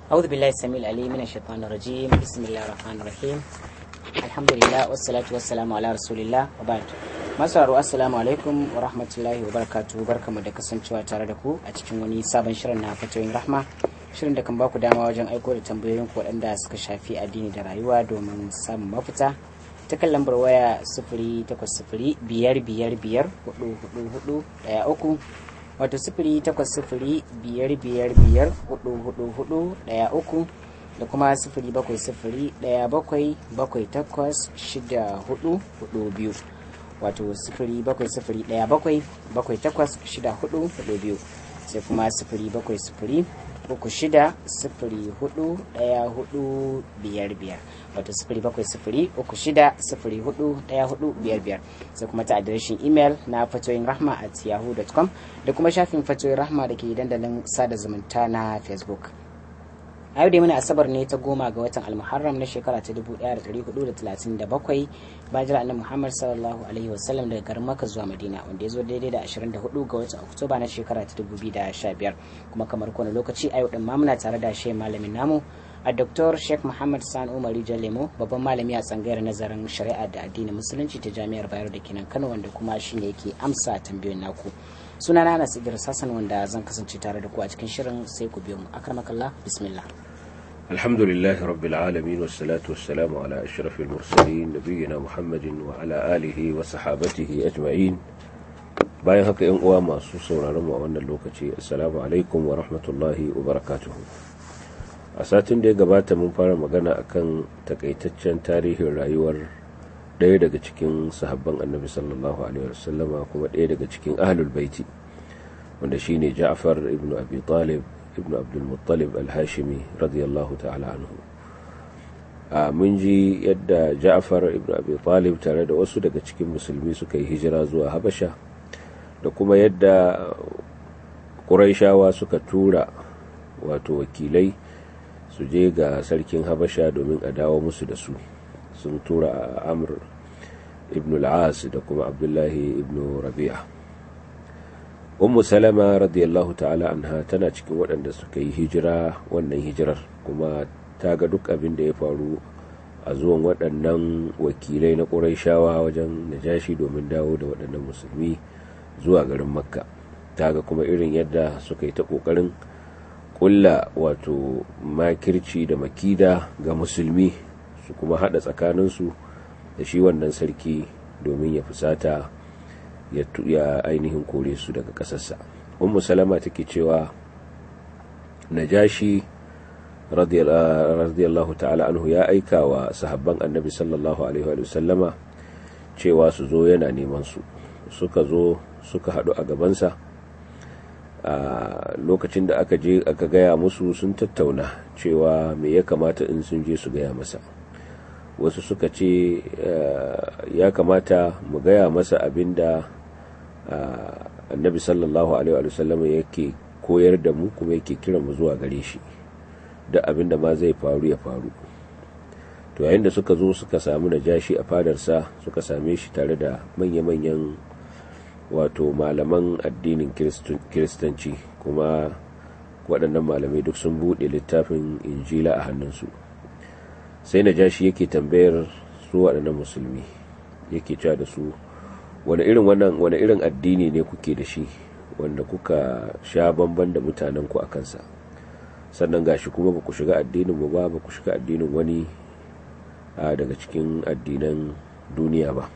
أعوذ بالله السميع العليم من الشيطان الرجيم بسم الله الرحمن الرحيم الحمد لله والصلاة والسلام على رسول الله وبعد masu assalamu alaikum wa rahmatullahi wa barakatuhu barkamu da kasancewa tare da ku a cikin wani sabon shirin na fatoyin rahma shirin da kan baku dama wajen aiko da tambayoyin ku waɗanda suka shafi addini da rayuwa domin samun mafita ta kan lambar waya sifiri takwas sifiri biyar biyar biyar hudu hudu hudu ɗaya uku wato sifiri takwas sifiri biyar biyar biyar hudu hudu hudu ɗaya uku da kuma sifiri bakwai sifiri ɗaya bakwai bakwai takwas shida hudu hudu biyu wato sifiri bakwai sifiri ɗaya bakwai bakwai takwas shida hudu hudu biyu sai kuma sifiri bakwai sifiri uku shida sifiri hudu ɗaya hudu biyar biyar wato sifiri bakwai sifiri uku shida sifiri hudu ɗaya hudu biyar biyar sai kuma ta adireshin imel na fatoyin rahma at yahoo.com da kuma shafin fatoyin rahma da ke dandalin sada zumunta na facebook a yau dai muna asabar ne ta goma ga watan almuharram na shekara ta 1437 bayan jira annabi muhammad sallallahu alaihi wasallam daga garin maka zuwa madina wanda ya zo daidai da 24 ga watan oktoba na shekara ta 2015 kuma kamar kowane lokaci a yau din ma muna tare da shi malamin namu a Dr. Sheikh Muhammad San Umar Lemo babban malami a tsangayar nazarin shari'a da addinin musulunci ta jami'ar Bayero da kenan Kano wanda kuma shine yake amsa tambayoyin naku suna na Anas Idris Hassan wanda zan kasance tare da ku a cikin shirin sai ku biyo mu akramakallah bismillah الحمد لله رب العالمين والصلاة والسلام على أشرف المرسلين نبينا محمد وعلى آله وصحابته أجمعين bayan haka yan uwa masu sauraron mu a wannan lokaci assalamu alaikum wa rahmatullahi wa barakatuhu a satin da ya gabata mun fara magana akan takaitaccen tarihin rayuwar ɗaya daga cikin sahabban annabi sallallahu alaihi wasallama kuma ɗaya daga cikin ahlul baiti wanda shine Ja'far ibn Abi Talib ibn Abdul Muttalib al-Hashimi radiyallahu ta'ala anhu a mun ji yadda Ja'far ibn Abi Talib tare da wasu daga cikin musulmi suka yi hijira zuwa Habasha da kuma yadda Qurayshawa suka tura wato wakilai su je ga sarkin Habasha domin a dawo musu da su sun tura Amr ibn al-As da kuma Abdullahi ibn Rabi'a ummu salama radiyallahu ta'ala anha tana cikin waɗanda suka yi hijira wannan hijirar kuma ta ga duk abin da ya faru a zuwan waɗannan wakilai na ƙuraishawa wajen najashi domin dawo da waɗannan musulmi zuwa garin makka ta ga kuma irin yadda suka yi ta ƙoƙarin ƙulla wato makirci da makida ga musulmi su kuma haɗa tsakaninsu da shi wannan sarki domin ya fusata ya ainihin kore su daga ƙasarsa ummu salama take cewa najashi radiyallahu ta'ala anhu ya aika wa sahabban annabi sallallahu alaihi wa sallama cewa su zo yana neman su suka zo suka haɗu a gabansa a lokacin da aka je aka gaya musu sun tattauna cewa me ya kamata in sun je su gaya masa wasu suka ce ya kamata mu gaya masa abin da annabi sallallahu alaihi wa sallam yake koyar da mu kuma yake kira mu zuwa gare shi da abin da ma zai faru ya faru to yayin da suka zo suka samu najashi a fadarsa suka same shi tare da manya-manyan wato malaman addinin kiristanci kuma waɗannan malamai duk sun buɗe littafin injila a hannunsu sai najashi yake tambayar su waɗannan musulmi yake cewa da su wani irin wannan wani irin addini ne kuke da shi wanda kuka sha bamban da mutanen ku a kansa sannan gashi kuma ba ku shiga addinin mu ba ba ku shiga addinin wani daga cikin addinan duniya ba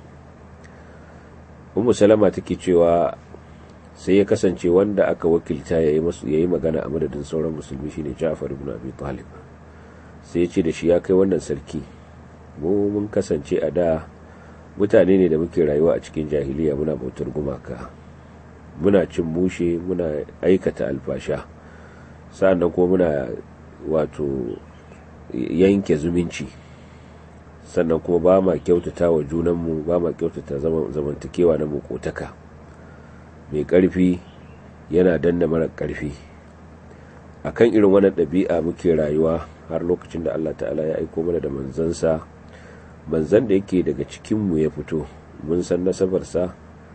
ummu salama take cewa sai ya kasance wanda aka wakilta yayi masu yayi magana a madadin sauran musulmi shine Ja'far ibn Abi Talib sai ya ce da shi ya kai wannan sarki mu mun kasance a da mutane ne da muke rayuwa a cikin jahiliya muna bautar gumaka muna cin mushe muna aikata alfasha sa'annan kuma muna wato yanke zumunci sannan kuma ba ma kyautata wa junanmu ba ma kyautata zamantakewa na makotaka mai ƙarfi yana danna mara ƙarfi akan irin wannan ɗabi'a muke rayuwa har lokacin da Allah ta'ala ya aiko mana da manzansa manzan da yake daga cikinmu ya fito mun san nasabarsa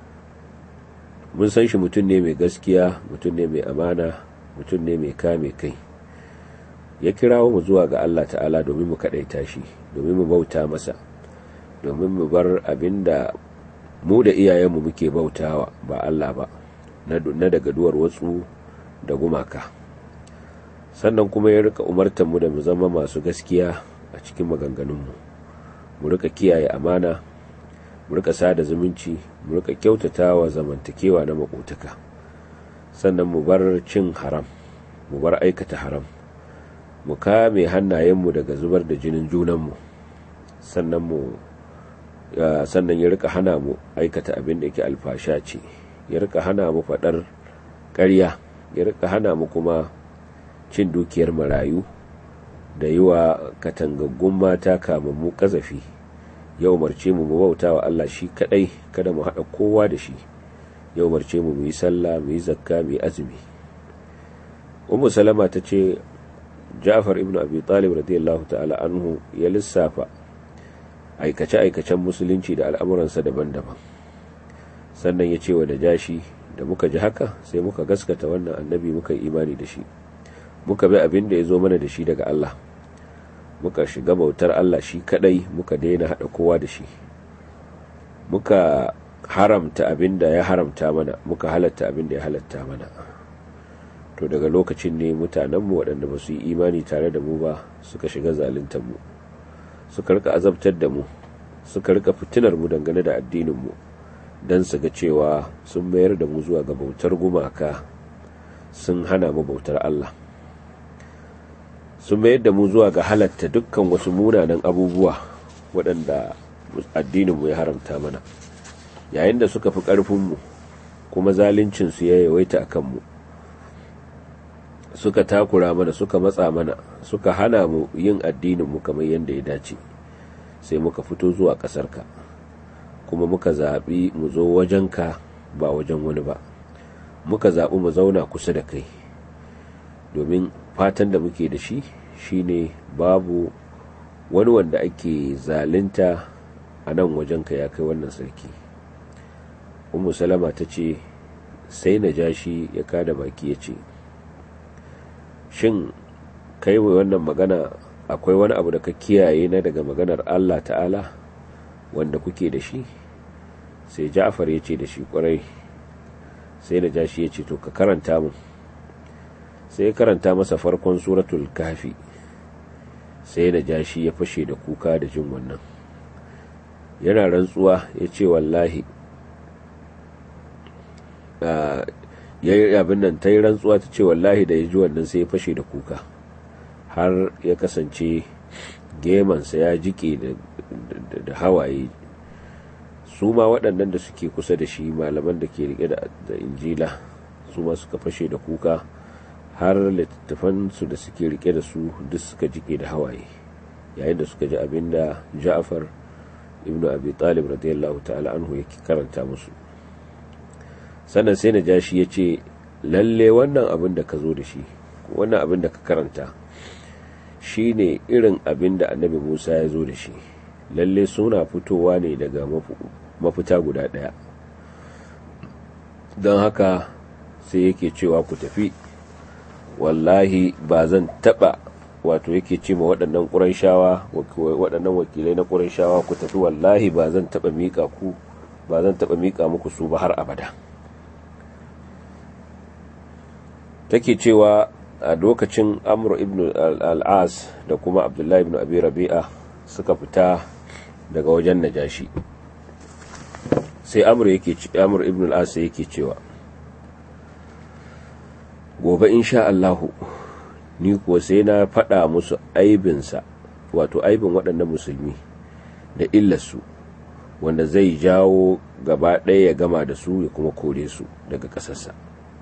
mun san shi mutum ne mai gaskiya mutum ne mai amana mutum ne mai kame kai ya kirawo mu zuwa ga Allah ta'ala domin mu kaɗaita shi domin mu bauta masa domin mu bar abinda mu da iyayenmu muke bautawa ba Allah ba na daga duwar watsu da gumaka sannan kuma ya rika umartar mu da mu zama masu gaskiya a cikin maganganunmu mu rika kiyaye amana mu rika sada zumunci mu rika kyautata wa zamantakewa na makotaka sannan mu bar cin haram mu bar aikata haram mu kame hannayenmu daga zubar da jinin junanmu sannan mu sannan ya rika hana mu aikata abin da yake alfasha ce ya rika hana mu faɗar ƙarya ya rika hana mu kuma cin dukiyar marayu da yi wa katangaggun mata kamammu ƙazafi ya umarce mu mu bauta wa Allah shi kaɗai kada mu haɗa kowa da shi ya umarce mu mu yi sallah mu yi zakka mu yi azumi ummu salama ta ce ja'far ibn abi talib radiyallahu ta'ala anhu ya lissafa aikace-aikacen musulunci da al'amuransa daban-daban sannan ya ce wa da jashi da muka ji haka sai muka gaskata wannan annabi muka yi imani da shi muka bi abin da ya zo mana da shi daga Allah muka shiga bautar Allah shi kadai muka daina hada kowa da shi muka haramta abin da ya haramta mana muka halatta abin da ya halatta mana to daga lokacin ne mutanenmu waɗanda ba su yi imani tare da mu ba suka shiga zaluntar mu suka rika azabtar da mu suka rika fitinar mu dangane da addinin mu don su ga cewa sun mayar da mu zuwa ga bautar gumaka sun hana mu bautar Allah sun mayar da mu zuwa ga halatta dukkan wasu munanan abubuwa waɗanda addininmu ya haramta mana yayin da suka fi ƙarfinmu kuma zaluncinsu ya yawaita a kanmu suka takura mana suka matsa mana suka hana mu yin addininmu kamar yadda ya dace sai muka fito zuwa ƙasarka kuma muka zaɓi mu zo wajenka ba wajen wani ba muka zaɓi mu zauna kusa da kai domin fatan da muke da shi shine babu wani wanda ake zalunta a nan wajenka ya kai wannan sarki umu salama ta ce sai na ja shi ya kada baki ya ce shin kai wannan magana akwai wani abu da ka kiyaye na daga maganar allah ta'ala wanda kuke da shi sai ja'far ya ce da shi kwarai sai na ja shi ya ce to ka karanta mu sai ya karanta masa farkon suratul kafi sai na ja shi ya fashe da kuka da jin wannan yana rantsuwa ya ce wallahi ya yi abin nan ta yi rantsuwa ta ce wallahi da ya ji wannan sai ya fashe da kuka har ya kasance gemansa ya jike da hawaye su ma waɗannan da suke kusa da shi malaman da ke rike da injila su ma suka fashe da kuka har littattafansu da suke rike da su duk suka jike da hawaye yayin da suka ji abin da ja'afar ibn abi talib radiyallahu ta'ala anhu yake karanta musu sannan sai na jashi ya ce lalle wannan abin da ka zo da shi wannan abin da ka karanta shi ne irin abin da annabi musa ya zo da shi lalle suna fitowa ne daga mafita guda ɗaya don haka sai yake cewa ku tafi wallahi ba zan taɓa wato yake ce ma waɗannan ƙuranshawa waɗannan wakilai na ƙuranshawa ku tafi wallahi ba zan taɓa miƙa ku ba zan taɓa miƙa muku su ba har abada take cewa a lokacin amur ibn al'as da kuma abdullahi ibn abi rabi'a suka fita daga wajen najashi sai amur yake amur ibn al'as yake cewa gobe insha Allahu ni kuwa sai na faɗa musu aibinsa wato aibin waɗannan musulmi da illarsu wanda zai jawo gaba ɗaya ya gama da su ya kuma kore su daga ƙasarsa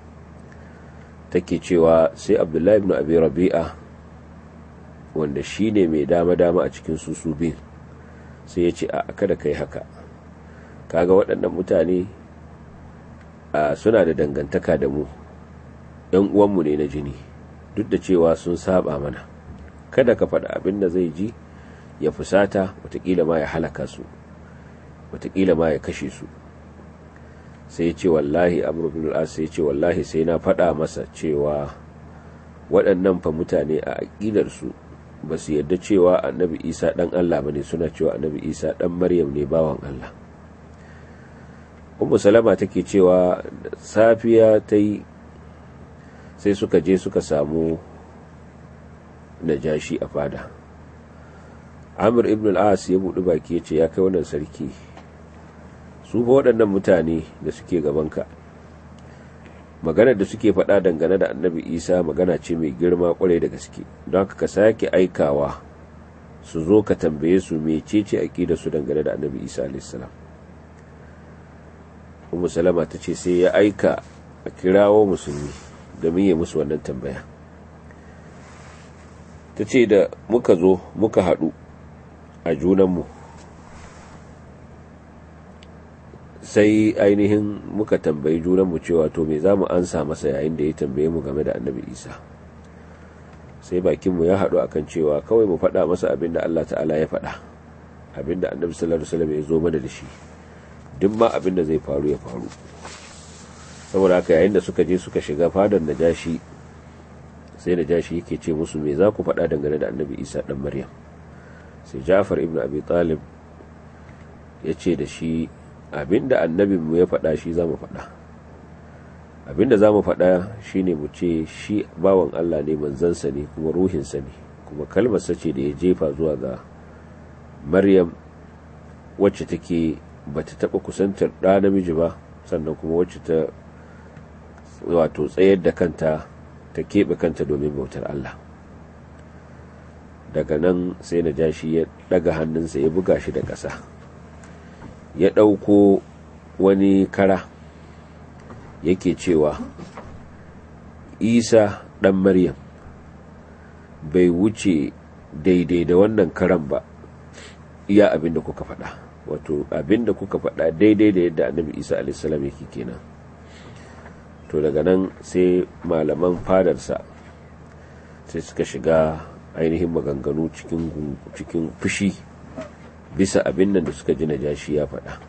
take cewa sai abdullahi ibn abi rabi'a wanda shi ne mai dama-dama a cikin su su bin sai ya ce a kada kai haka kaga waɗannan mutane suna da dangantaka da mu ‘yan uwanmu ne na jini duk da cewa sun saba mana kada ka faɗa abin da zai ji ya fusata watakila ma ya halaka su watakila ma ya kashe su sai ce wallahi amur bin al'as sai ce wallahi sai na faɗa masa cewa waɗannan fa mutane a aƙidarsu ba su yarda cewa annabi isa ɗan allah ba ne suna cewa annabi isa ɗan maryam ne bawan allah ummu salama take cewa safiya ta yi sai suka je suka samu najashi a fada amir ibn al-as ya buɗi baki ya ce ya kai wannan sarki su fa waɗannan mutane da suke gabanka maganar da suke faɗa dangane da annabi isa magana ce mai girma kwarai da gaske don haka ka sake aikawa su zo ka tambaye su mecece aƙida su dangane da annabi isa alaihissalam ummu salama ta ce sai ya aika a kirawo musulmi domin ya musu wannan tambaya ta ce da muka zo muka haɗu a junanmu sai ainihin muka tambayi junanmu cewa to me za mu ansa masa yayin da ya tambaye mu game da annabi isa sai bakinmu ya haɗu akan cewa kawai mu faɗa masa abin da allah ta'ala ya faɗa abin da annabi sallallahu alaihi wasallam ya zo mana da shi duk ma abin da zai faru ya faru saboda haka yayin da suka je suka shiga fadar najashi sai najashi yake ce musu me za ku faɗa dangane da annabi isa ɗan maryam sai jafar ibn abi talib ya ce da shi abinda annabinmu ya faɗa shi za mu faɗa abinda za mu faɗa shi ne mu ce shi bawan allah ne manzansa ne kuma ruhinsa ne kuma kalmarsa ce da ya jefa zuwa ga maryam wacce take ba ta taɓa kusantar ɗa namiji ba sannan kuma wacce ta wato tsayar da kanta ta keɓe kanta domin bautar allah daga nan sai na ja shi ya ɗaga hannunsa ya buga shi da ƙasa ya ɗauko wani kara yake cewa isa ɗan maryam bai wuce daidai da wannan karan ba iya abin da kuka faɗa wato abin da kuka faɗa daidai da yadda annabi isa alaihissalam yake kenan to daga nan sai malaman fadarsa sai suka shiga ainihin maganganu cikin fushi bisa abin nan da suka ji najashi ya faɗa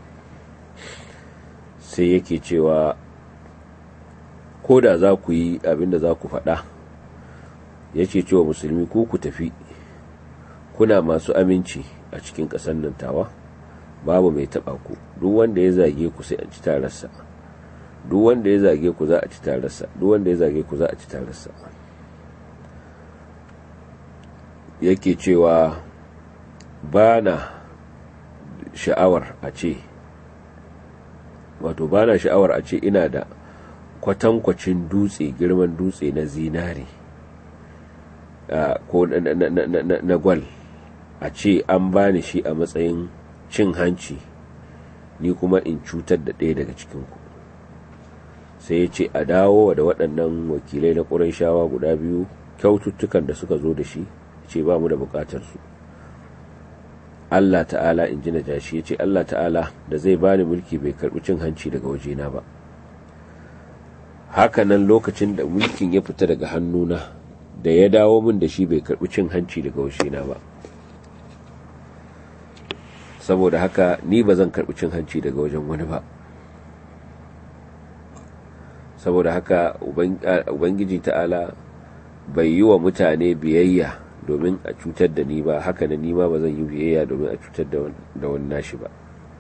sai yake cewa ko da za ku yi abin da za ku faɗa ya ce cewa musulmi ko ku tafi kuna masu aminci a cikin ƙasar nan tawa babu mai taɓa ku duk wanda ya zage ku sai a ci tararsa duk wanda ya zage ku za a ci tararsa duk wanda ya zage ku za a ci tararsa yake cewa ba na sha'awar a ce wato ba na sha'awar a ce ina da kwatankwacin dutse girman dutse na zinari ko na gwal a ce an bani shi a matsayin cin hanci ni kuma in cutar da ɗaya daga cikinku sai ya ce a dawo da waɗannan wakilai na ƙuran shawa guda biyu kyaututtukan da suka zo da shi ce ba mu da buƙatar su Allah ta'ala in ji na jashi ya ce Allah ta'ala da zai bani mulki bai karɓi cin hanci daga wajena ba hakanan lokacin da mulkin ya fita daga hannuna da ya dawo min da shi bai karɓi cin hanci daga wajena ba saboda haka ni ba zan karɓi cin hanci daga wajen wani ba saboda haka ubangiji ta'ala bai yi wa mutane biyayya domin a cutar da ni ba haka na nima ba zan yi biyayya domin a cutar da wani nashi ba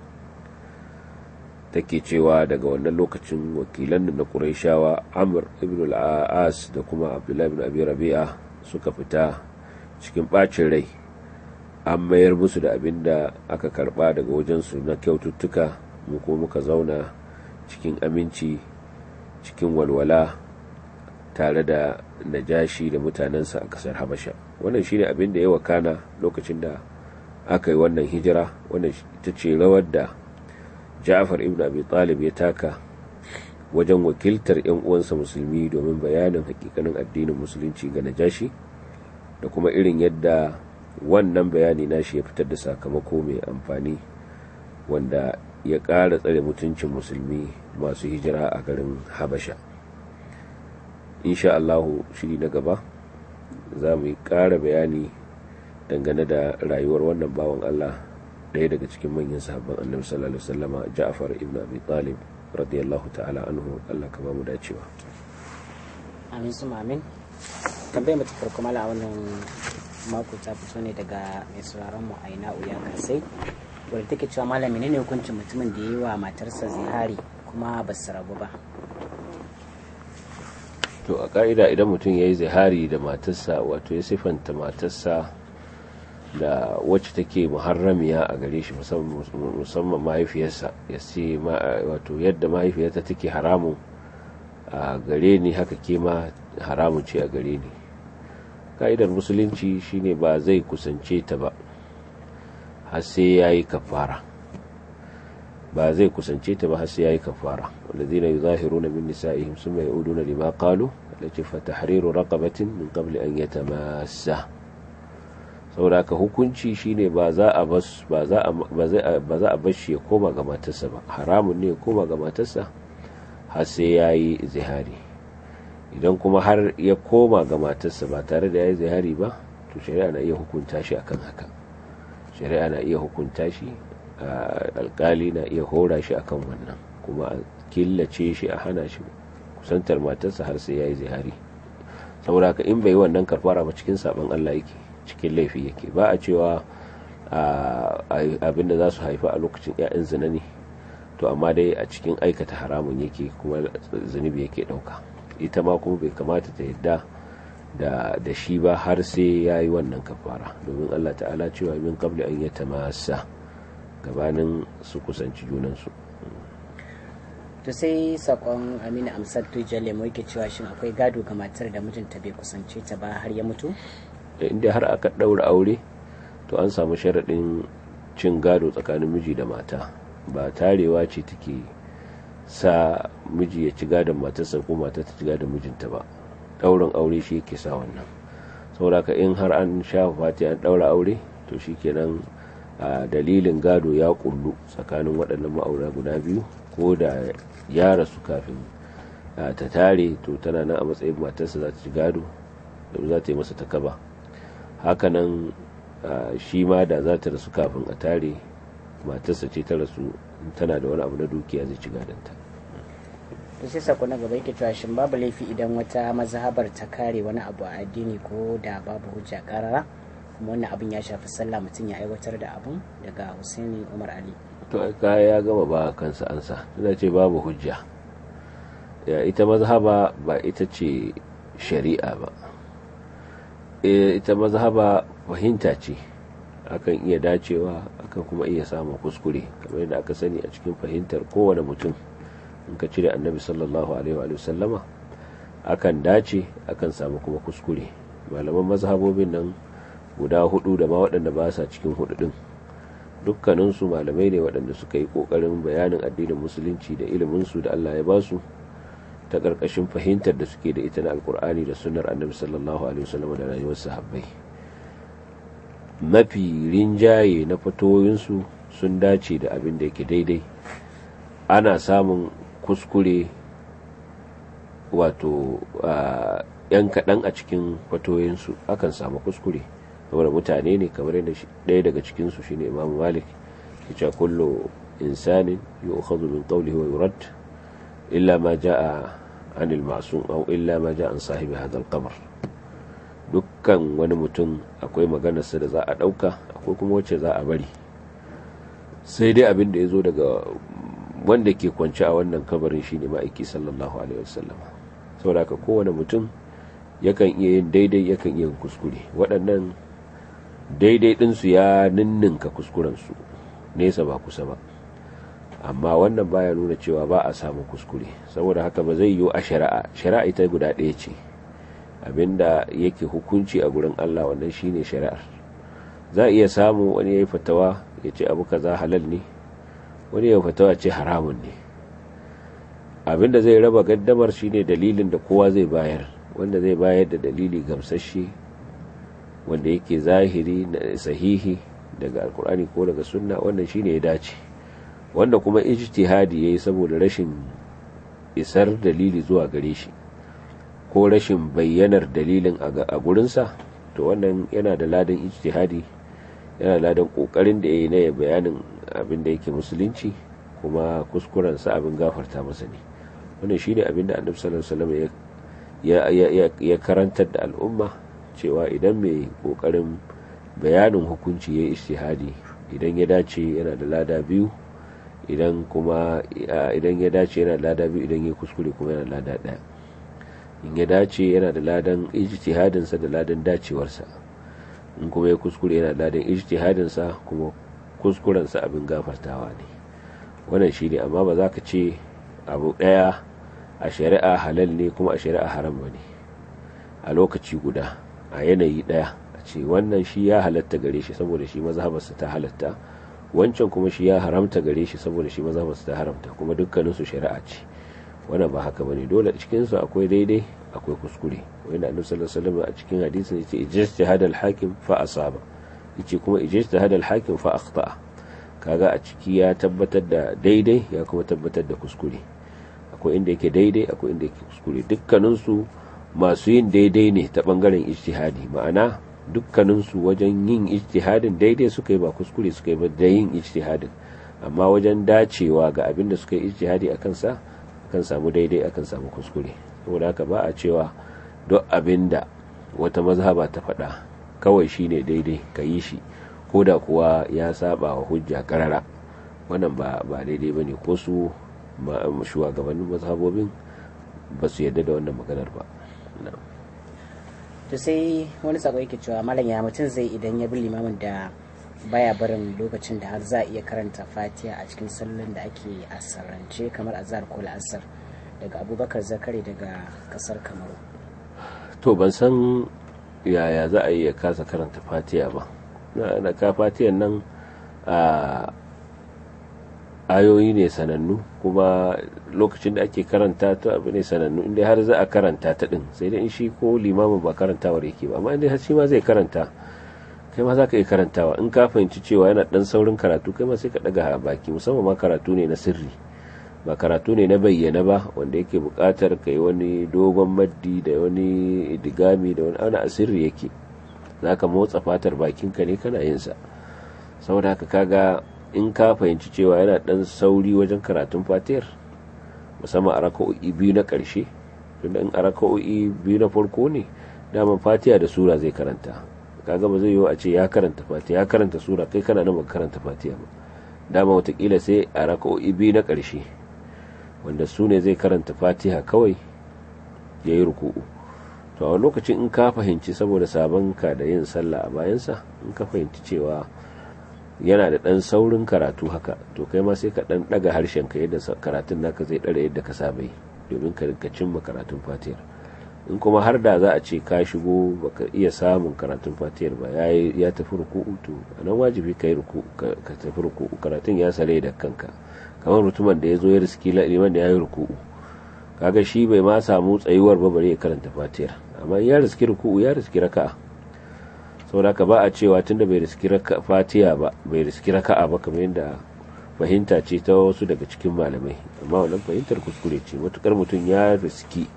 take cewa daga wannan lokacin wakilan na ƙuraishawa amr ibn al-as da kuma abdullahi ibn abi rabi'a suka fita cikin ɓacin rai an mayar musu da abin da aka karba daga wajensu na kyaututtuka mu ko muka zauna cikin aminci cikin walwala tare da najashi da mutanensa a kasar habasha wannan shine abin da ya wakana lokacin da aka yi wannan hijira wannan ita ce rawar da ja'far ibn abi talib ya taka wajen wakiltar 'yan uwansa musulmi domin bayanin hakikanin addinin musulunci ga najashi da kuma irin yadda wannan bayani nashi ya fitar da sakamako mai amfani wanda ya ƙara tsare mutuncin musulmi masu hijira a garin habasha insha Allahu shiri na gaba za mu yi ƙara bayani dangane da rayuwar wannan bawan Allah ɗaya daga cikin manyan sahabban annabi sallallahu alaihi wasallama Ja'far ibn Abi Talib radiyallahu ta'ala anhu Allah ka ba mu dacewa amin su amin tambayar mutu farko mala a wannan mako ta fito ne daga mai sauraron mu aina uya kasai wadda take cewa malam menene hukuncin mutumin da ya yi wa matarsa zihari kuma ba su rabu ba to a ka'ida idan mutum ya yi zihari da matarsa wato ya siffanta matarsa da wacce take muharramiya a gare shi musamman mahaifiyarsa ya ce wato yadda mahaifiyarta take haramun a gare ni haka ke ma haramun ce a gare ni ka'idar musulunci shine ba zai kusance ta ba har sai ya yi kafara ba zai kusance ta ba har sai ya yi kafara walladhina yuzahiruna min nisa'ihim summa ya'uduna lima qalu allati fa tahriru raqabatin min qabli an yatamassa saboda ka hukunci shine ba za a bas ba za a ba za a bar shi ya koma ga matarsa ba haramun ne ya koma ga matarsa har sai yayi zihari idan kuma har ya koma ga matarsa ba tare da yayi zihari ba to shari'a na iya hukunta shi akan haka shari'a na iya hukunta shi alkali na iya hora shi akan wannan kuma a killace shi a hana shi kusantar matarsa har sai yayi zihari saboda ka in bai yi wannan karfara ba cikin saban Allah yake cikin laifi yake ba a cewa abinda za su haifa a lokacin 'ya'yan zina ne to amma dai a cikin aikata haramun yake kuma zunubi yake dauka ita ma kuma bai kamata ta yadda da shi ba har sai ya yi wannan kafara domin Allah ta'ala cewa min qabli an yata masa gabanin su kusanci junansu to sai sakon amina amsar tujale mu yake cewa shin akwai gado ga matar da mijinta bai kusance ta ba har ya mutu inda har aka ɗaura aure to an samu sharaɗin cin gado tsakanin miji da mata ba tarewa ce take sa miji ya ci gadon matarsa ko mata ta ci gadon mijinta ba ɗaurin aure shi yake sa wannan saboda ka in har an sha fati an ɗaura aure to shi kenan dalilin gado ya kullu tsakanin waɗannan ma'aura guda biyu ko da ya rasu kafin ta tare to tana nan a matsayin matarsa za ta ci gado da za ta yi masa takaba hakanan shi ma da za ta rasu kafin a tare matarsa ce ta rasu tana da wani abu na dukiya zai ci gadonta to sai sako na gaba yake cewa shin babu laifi idan wata mazhabar ta kare wani abu a addini ko da babu hujja karara kuma wannan abin ya shafi sallah mutum ya aiwatar da abun daga Husaini Umar Ali to kaya ya gama ba kansa ansa tana ce babu hujja ya ita mazhaba ba ita ce shari'a ba ita mazhaba fahimta ce akan iya dacewa akan kuma iya samun kuskure kamar yadda aka sani a cikin fahimtar kowane mutum in ka cire annabi sallallahu alaihi wa sallama akan dace akan samu kuma kuskure malaman mazhabobin nan guda hudu da ma waɗanda ba sa cikin hudu din dukkaninsu malamai ne waɗanda suka yi ƙoƙarin bayanin addinin musulunci da iliminsu da Allah ya ba su ta ƙarƙashin fahimtar da suke da ita na alkur'ani da sunnar annabi sallallahu alaihi wasallam da rayuwar sahabbai mafi rinjaye na fatoyinsu sun dace da abin da yake daidai ana samun kuskure wato yan kaɗan a cikin fatoyinsu akan samu kuskure saboda mutane ne kamar yadda ɗaya daga cikinsu shine imamu malik ya ce kullu insanin yu'khadhu min qawlihi wa yurad illa ma jaa an al-ma'sum aw illa ma jaa an sahibi hadha al-qabr dukkan wani mutum akwai maganarsa da za a ɗauka akwai kuma wacce za a bari sai dai abin da ya zo daga wanda ke kwance a wannan kabarin shine ma'aiki sallallahu alaihi wasallam saboda haka kowane mutum yakan iya yin daidai yakan iya yin kuskure waɗannan daidai ɗinsu ya ninninka kuskurensu nesa ba kusa ba amma wannan baya nuna cewa ba a samun kuskure saboda haka ba zai yiwu a shari'a shari'a ita guda ɗaya ce abinda yake hukunci a gurin Allah wannan shine shari'ar za a iya samu wani ya yi fatawa ya ce abu kaza halal ne wani ya fatawa ce haramun ne abinda zai raba gaddamar shine dalilin da kowa zai bayar wanda zai bayar da dalili gamsashe wanda yake zahiri sahihi daga alkur'ani ko daga sunna wannan shine ya dace wanda kuma ijtihadi yayi saboda rashin isar dalili zuwa gare shi ko rashin bayyanar dalilin a gurinsa to wannan yana da ladan ijtihadi yana da ladan kokarin da yayi na ya bayanin abin da yake musulunci kuma kuskurensa abin gafarta masa ne wannan shine abin da annabi sallallahu alaihi wasallam ya karantar da al'umma cewa idan mai kokarin bayanin hukunci ya ishtihadi idan ya dace yana da lada biyu idan kuma idan ya dace yana da lada biyu idan ya kuskure kuma yana da lada daya in ya dace yana da ladan ijtihadinsa da ladan dacewarsa in kuma ya kuskure yana da ladan ijtihadinsa kuma kuskurensa abin gafartawa ne wannan shi ne amma ba za ka ce abu daya a shari'a halal ne kuma a shari'a haram ba ne a lokaci guda a yanayi daya a ce wannan shi ya halatta gare shi saboda shi mazhabarsa ta halatta wancan kuma shi ya haramta gare shi saboda shi mazhabarsa ta haramta kuma dukkaninsu shari'a ce wannan ba haka bane dole cikin su akwai daidai akwai kuskure wanda annabi sallallahu alaihi wasallam a cikin hadisin yace ijtihad al-hakim fa asaba yace kuma ijtihad al-hakim fa akhta kaga a ciki ya tabbatar da daidai ya kuma tabbatar da kuskure akwai inda yake daidai akwai inda yake kuskure dukkanin su masu yin daidai ne ta bangaren ijtihadi ma'ana dukkanin su wajen yin ijtihadin daidai suka yi ba kuskure suka yi ba da yin ijtihadin amma wajen dacewa ga abin da suka yi ijtihadi akan sa akan samu daidai akan samu kuskure saboda haka ba a cewa duk abin da wata mazhaba ta faɗa kawai shine daidai ka yi shi ko da kuwa ya saba wa hujja karara wannan ba ba daidai bane ko su shugabannin mazhabobin ba su yarda da wannan maganar ba to sai wani sako yake cewa malam ya mutum zai idan ya bi limamin da baya barin lokacin da har za a iya karanta fatiha a cikin sallan da ake asarance kamar azhar ko la'asar daga abubakar zakari daga kasar kamaru to ban san yaya za a iya kasa karanta fatiha ba na ka fatiyan nan a ayoyi ne sanannu kuma lokacin da ake karanta ta abu ne sanannu inda har za a karanta ta din sai dai in shi ko limamin ba karantawar yake ba amma inda har shi ma zai karanta kai ma za ka iya karantawa in ka fahimci cewa yana dan saurin karatu kai ma sai ka daga baki musamman ma karatu ne na sirri ba karatu ne na bayyana ba wanda yake buƙatar ka yi wani dogon maddi da wani digami da wani ana asirri yake za ka motsa fatar bakinka ne kana yin sa saboda haka kaga in ka fahimci cewa yana dan sauri wajen karatun fatiyar musamman a raka'o'i biyu na ƙarshe tunda in a raka'o'i biyu na farko ne daman fatiya da sura zai karanta kaga ba zai yiwu a ce ya karanta fatiya ya karanta sura kai kana nan baka karanta fatiya ba dama watakila sai a raka'o'i biyu na ƙarshe wanda su ne zai karanta fatiha kawai ya yi ruku'u to a lokacin in ka fahimci saboda sabon ka da yin sallah a bayansa in ka fahimci cewa yana da ɗan saurin karatu haka to kai ma sai ka ɗan ɗaga harshen ka yadda karatun naka zai ɗara yadda ka saba yi domin ka rinka cimma karatun fatiyar in kuma har da za a ce ka shigo baka iya samun karatun fatiyar ba ya tafi ruku'u to a nan wajibi ka yi ruku'u ka tafi ruku'u karatun ya sare da kanka kamar mutumin da ya zo ya riski liman da ya yi ruku'u kaga shi bai ma samu tsayuwar ba bare ya karanta fatiyar amma ya riski ruku'u ya riski raka'a saboda ka ba a cewa tunda bai riski fatiya ba bai riski raka'a ba kamar yadda fahimta ce ta wasu daga cikin malamai amma wannan fahimtar kuskure ce matukar mutum ya riski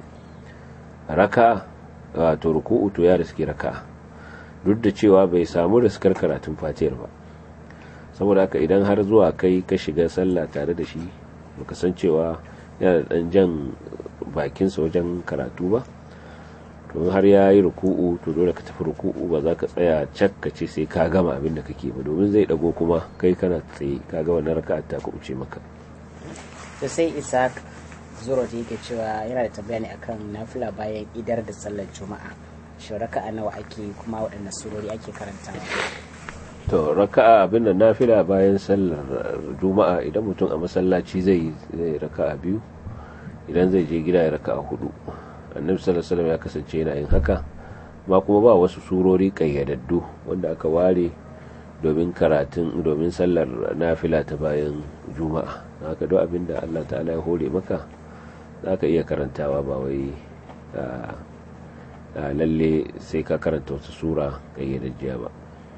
raka'a wato ruku'u to ya riski raka'a duk da cewa bai samu riskar karatun fatiyar ba saboda haka idan har zuwa kai ka shiga sallah tare da shi baka san cewa yana da dan jan bakinsa wajen karatu ba to har ya yi ruku'u to dole ka tafi ruku'u ba za ka tsaya cak ka ce sai ka gama abin da kake ba domin zai dago kuma kai kana tsaye ka ga wannan raka'a ta kuɓuce maka to sai isaac zuro da yake cewa yana da tambaya ne akan nafila bayan idar da sallar juma'a shi raka'a nawa ake kuma waɗanne surori ake karantawa to raka'a abin da nafila bayan sallar juma'a idan mutum a masallaci zai zai raka'a biyu idan zai je gida ya raka'a hudu annabi sallallahu alaihi wasallam ya kasance yana yin haka ma kuma ba wasu surori kayyadaddu wanda aka ware domin karatun domin sallar nafila ta bayan juma'a haka duk abin da Allah ta'ala ya hore maka zaka iya karantawa ba wai lalle sai ka karanta wasu sura kayyadajjiya ba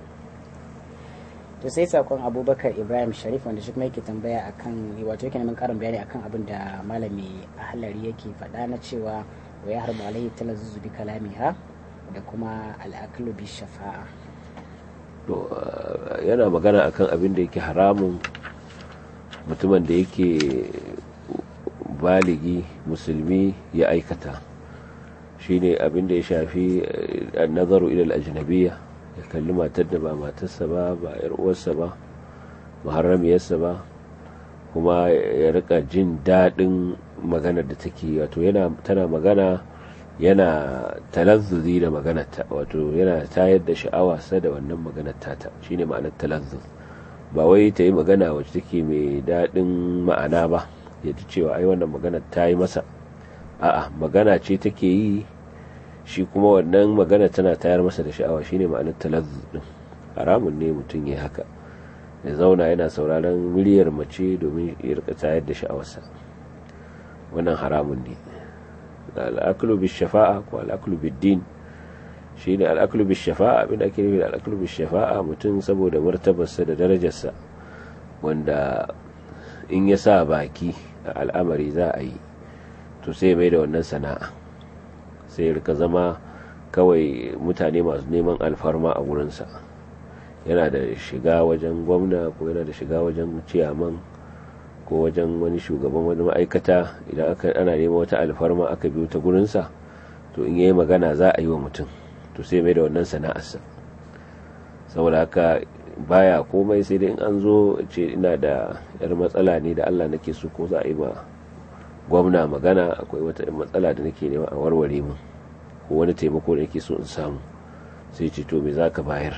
to sai sakon abubakar ibrahim sharif wanda shi kuma yake tambaya akan wato yake neman karin bayani akan abin da malami ahlari yake faɗa na cewa wa ya harbu alaihi talazzuzu bi kalamiha da kuma al'aklu bi shafa'a to yana magana akan abin da yake haramun mutumin da yake baligi musulmi ya aikata shine abin da ya shafi nazaru ila al-ajnabiyya ya kalli matar da ba matarsa ba ba yar uwarsa ba muharramiyarsa ba kuma ya rika jin daɗin maganar da take wato yana tana magana yana talazzuzi da maganarta wato yana tayar da sha'awa sa da wannan maganar tata shine ma'anar talazzuz ba wai ta yi magana wacce take mai daɗin ma'ana ba ya ji cewa ai wannan maganar ta yi masa a'a magana ce take yi shi kuma wannan magana tana tayar masa da sha'awa shine ma'anar talazzuz din haramun ne mutum ya haka ya zauna yana sauraron muryar mace domin ya rika tayar da sha'awarsa wannan haramun ne al'aklu bis shafa'a ko al'aklu bid din shine al'aklu bis shafa'a abin da ake nufi da al'aklu bis shafa'a mutum saboda martabarsa da darajarsa wanda in ya sa baki a al'amari za a yi to sai mai da wannan sana'a sai rika zama kawai mutane masu neman alfarma a wurinsa yana da shiga wajen gwamna ko yana da shiga wajen ciyaman ko wajen wani shugaban wani ma'aikata idan aka ana neman wata alfarma aka biyo ta gurinsa to in yayi magana za a yi wa mutum to sai mai da wannan sana'arsa saboda haka baya komai sai dai in an zo ce ina da yar matsala ne da Allah nake so ko za a yi ma gwamna magana akwai wata matsala da nake nema a warware mu ko wani taimako da nake so in samu sai ce to me za ka bayar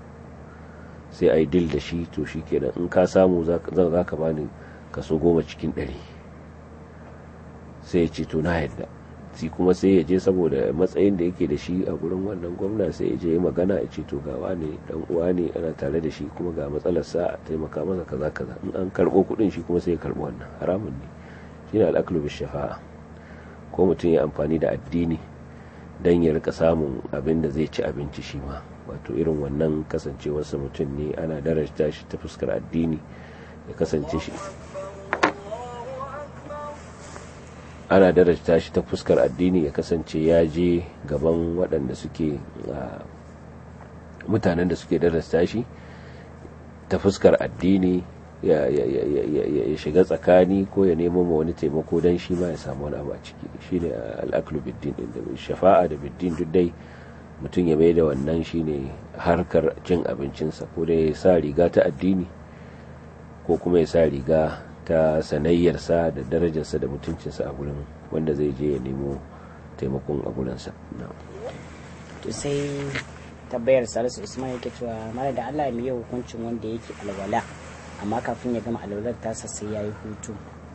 sai a yi dil da shi to shi kenan in ka samu za ka bani kaso goma cikin ɗari sai ya ce to na yadda shi kuma sai ya je saboda matsayin da yake da shi a gurin wannan gwamna sai ya je magana ya ce to ga wane dan uwa ne ana tare da shi kuma ga matsalar sa taimaka masa kaza kaza in an karbo kuɗin shi kuma sai ya karbo wannan haramun ne shine al'aklu bis shafa'a ko mutum ya amfani da addini dan ya rika samun abin da zai ci abinci shi ma wato irin wannan kasancewarsa mutum ne ana darajta shi ta fuskar addini ya kasance shi ana darajta shi ta fuskar addini ya kasance ya je gaban waɗanda suke mutanen da suke darajta shi ta fuskar addini ya shiga tsakani ko ya nemo ma wani taimako don shi ma ya samu wani abu a ciki shi ne al'aklu biddin da shafa'a da biddin duk dai mutum ya mai da wannan shine harkar cin abincinsa ko da ya sa riga ta addini ko kuma ya sa riga ta sanayyarsa da darajarsa da mutuncinsa a gurin wanda zai je ya nemo taimakon a gurinsa to sai tabbayar salisu usman yake cewa mara da allah mai hukuncin wanda yake alwala amma kafin ya gama alwalar tasa sai ya yi hutu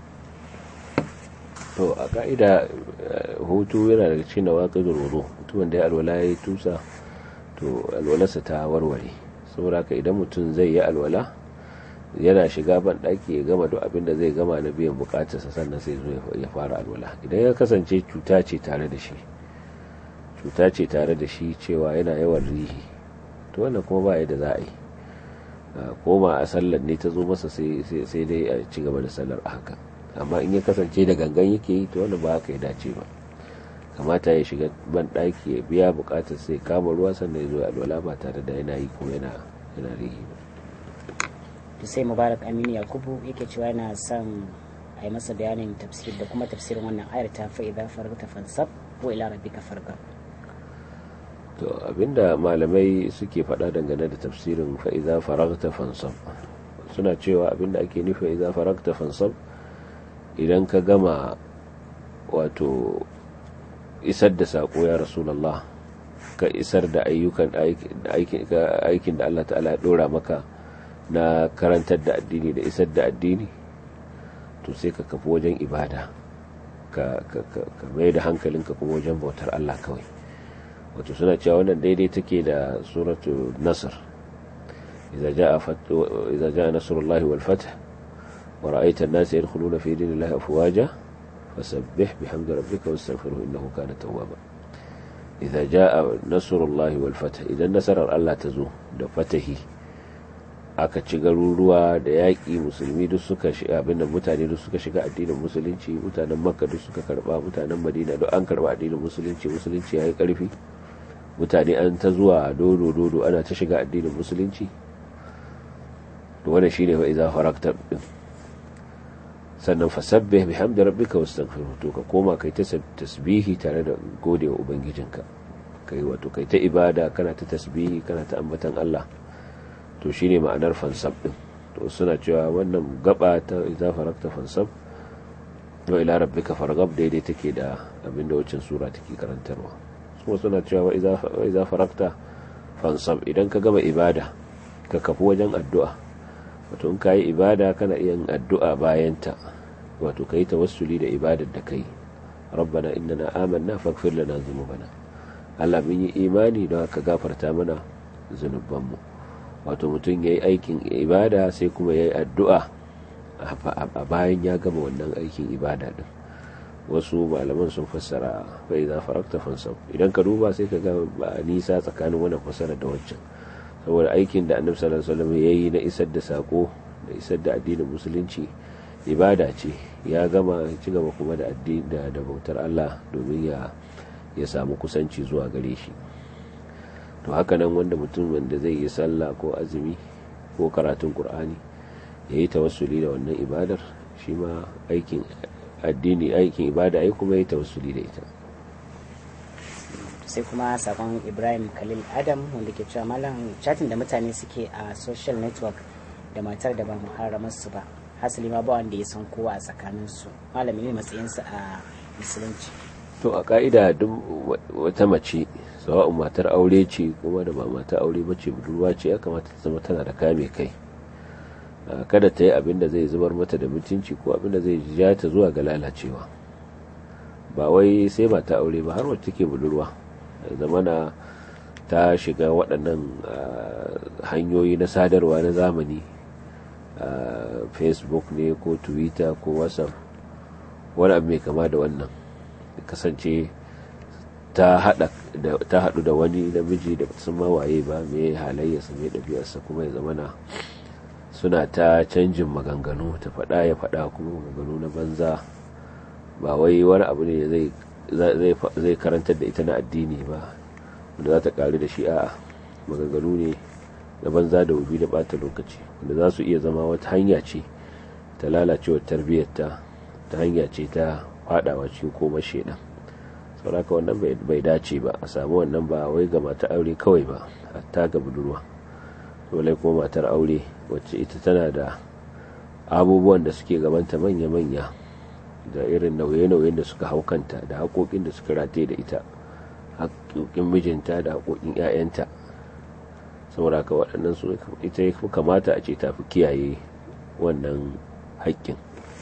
to a ka'ida hutu yana daga cikin waƙi wudu mutumin da ya alwala ya yi tusa to alwalarsa ta warware saboda haka idan mutum zai yi alwala yana shiga ban ɗaki ya gama duk abin da zai gama na biyan bukatarsa sannan sai zo ya fara alwala idan ya kasance cuta ce tare da shi cuta ce tare da shi cewa yana yawan rihi to wannan kuma ba yadda za a yi koma a sallar ne ta zo masa sai dai a ci gaba da sallar a haka amma in ya kasance da gangan yake yi to wannan ba haka ya dace ba kamata ya shiga ban ɗaki ya biya bukatar sai kama ruwa sannan ya zo alwala ba tare da yana yi ko yana yana rihi ba to sai mubarak aminu yakubu yake cewa yana son a yi masa bayanin tafsir da kuma tafsirin wannan ayar ta fa idza faragta fansab ko ila rabbika farga to abinda malamai suke faɗa dangane da tafsirin fa idza faragta fansab suna cewa abinda ake nufi idza faragta fansab idan ka gama wato isar da sako ya rasulullah ka isar da ayyukan aikin da Allah ta'ala ya dora maka na karantar da addini da isar da addini to sai ka kafi wajen ibada ka mai da hankalinka kuma wajen bautar Allah kawai wato suna cewa wannan daidai take da suratu nasr idza jaa idza jaa nasrullahi wal fath wa ra'aita an-nasa yadkhuluna fi dinillahi afwaja fasabbih bihamdi rabbika wastaghfirhu innahu kana tawwaba idza jaa nasrullahi wal fath idan nasarar Allah ta zo da fatahi aka ci garuruwa da yaƙi musulmi duk suka shiga abinda mutane duk suka shiga addinin musulunci mutanen makka duk suka karba mutanen madina duk an karba addinin musulunci musulunci ya yi ƙarfi mutane an ta zuwa dodo dodo ana ta shiga addinin musulunci to wannan shine fa idza farakta din sannan fasabbih bihamdi rabbika wastaghfirhu to ka koma kai ta tasbihi tare da gode wa ubangijinka kai wato kai ta ibada kana ta tasbihi kana ta ambatan Allah to shine ma'anar fansab din to suna cewa wannan gaba ta idza farakta fansab wa ila rabbika farghab daidai take da abinda wacin sura take karantarwa kuma suna cewa wa idza farakta fansab idan ka gama ibada ka kafu wajen addu'a wato in kayi ibada kana iya addu'a bayanta wato kai tawassuli da ibadar da kai rabbana innana amanna faghfir lana dhunubana Allah mun yi imani don haka gafarta mana zunubanmu wato mutum yayi aikin ibada sai kuma yayi addu'a a bayan ya gama wannan aikin ibada din wasu malaman sun fassara fa idza farakta fansab idan ka duba sai ka ga ba nisa tsakanin wannan fassara da wancan saboda aikin da annabi sallallahu alaihi wasallam yayi na isar da sako da isar da addinin musulunci ibada ce ya gama ci gaba kuma da addini da, da bautar Allah domin ya ya samu kusanci zuwa gare shi to haka nan wanda mutum wanda zai yi sallah ko azumi ko karatun qur'ani yayi tawassuli da wannan ibadar shi ma aikin addini aikin ibada ai kuma yayi tawassuli da ita sai kuma sakon ibrahim khalil adam wanda ke cewa malam chatin da mutane suke a social network da matar da ba muharramar su ba hasali ma ba wanda ya san kowa a tsakanin su malami ne matsayinsa a musulunci to a ka'ida duk wata mace sawa'un matar aure ce kuma da ba matar aure ba ce budurwa ce ya kamata ta zama tana da kame kai kada ta yi abin da zai zubar mata da mutunci ko abin da zai ja ta zuwa ga lalacewa ba wai sai mata aure ba har wacce take budurwa zamana ta shiga waɗannan hanyoyi na sadarwa na zamani facebook ne ko twitter ko whatsapp wani abu mai kama da wannan kasance ta haɗu da wani namiji da sun mawaye ba mai halayyarsa mai ɗabi'arsa kuma ya zamana suna ta canjin maganganu ta faɗa ya faɗa kuma maganganu na banza ba wai wani abu ne zai karantar da ita na addini ba wanda za ta ƙari da shi a maganganu ne na banza da wubi da ɓata lokaci wanda za su iya zama wata hanya ce ta lalacewar tarbiyyarta ta hanya ce ta faɗawa cikin koma shaidan sauraka wannan bai dace ba a samu wannan ba wai ga mata aure kawai ba hatta ga budurwa dole kuma matar aure wacce ita tana da abubuwan da suke gabanta manya-manya da irin nauye-nauyen da suka hau kanta da haƙoƙin da suka rataye da ita haƙoƙin mijinta da haƙoƙin 'ya'yanta saboda ka waɗannan su ita ya kamata a ce ta fi kiyaye wannan haƙƙin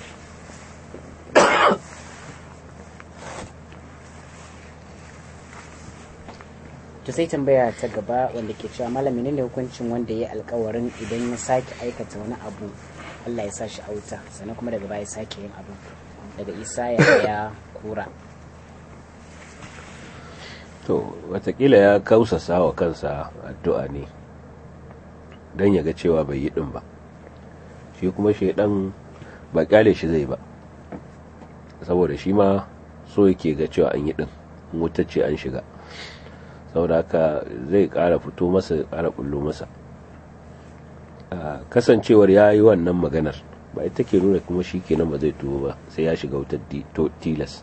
to sai tambaya ta gaba wanda ke cewa malami ne hukuncin wanda ya alkawarin idan ya sake aikata wani abu Allah ya sa shi auta sannan kuma daga baya sake yin abu daga isa ya ya kura to watakila ya kausasa wa kansa addu'a ne don ya ga cewa bai yi ɗin ba shi kuma shaidan ba kyale shi zai ba saboda shi ma so yake ga cewa an yi ɗin ce an shiga saboda haka zai ƙara fito masa ƙara bullo masa kasancewar ya yi wannan maganar ba ita ke nuna kuma shi kenan ba zai tuwo ba sai ya shiga wutar tilas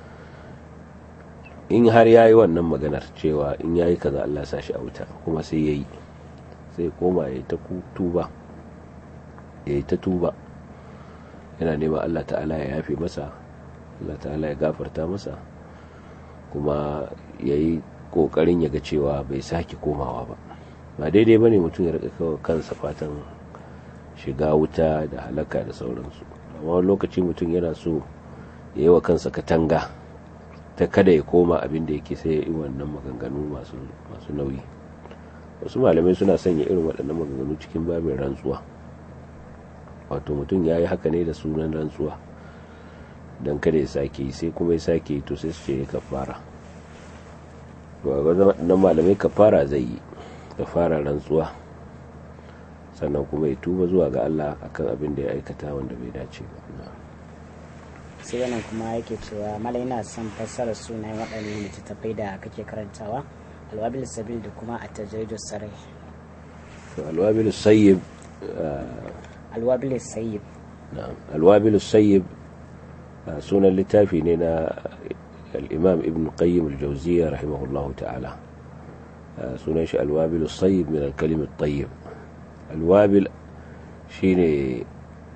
in har ya yi wannan maganar cewa in ya yi kaza Allah sa shi a wuta kuma sai ya yi sai koma ya yi ta tuba ya yi ta tuba yana neman Allah ta'ala ya yafe masa Allah ta'ala ya gafarta masa kuma ya yi kokarin ya ga cewa bai sake komawa ba ba daidai ba ne mutum ya rika kawo kansa fatan shiga wuta da halaka da sauransu amma wani lokaci mutum yana so ya yi wa kansa katanga ta kada ya koma abin da yake sai ya yi wannan maganganu masu nauyi wasu malamai suna sanya irin waɗannan maganganu cikin babin rantsuwa wato mutum ya yi haka ne da sunan rantsuwa don kada ya sake yi sai kuma ya sake yi to sai su ce ya kafara waɗannan malamai kafara zai yi kafara rantsuwa sannan kuma ya tuba zuwa ga Allah akan abin da ya aikata wanda bai dace ba sai wannan kuma yake cewa mala yana son fassarar sunayen waɗannan littattafai da kake karantawa alwabil sabil da kuma a tajridu sarai alwabil sayyib alwabil sayyib na'am alwabil sayyib sunan littafi ne na al-imam ibn qayyim al-jawziyya rahimahullahu ta'ala sunan shi alwabil sayyib min al-kalim at-tayyib alwabil shine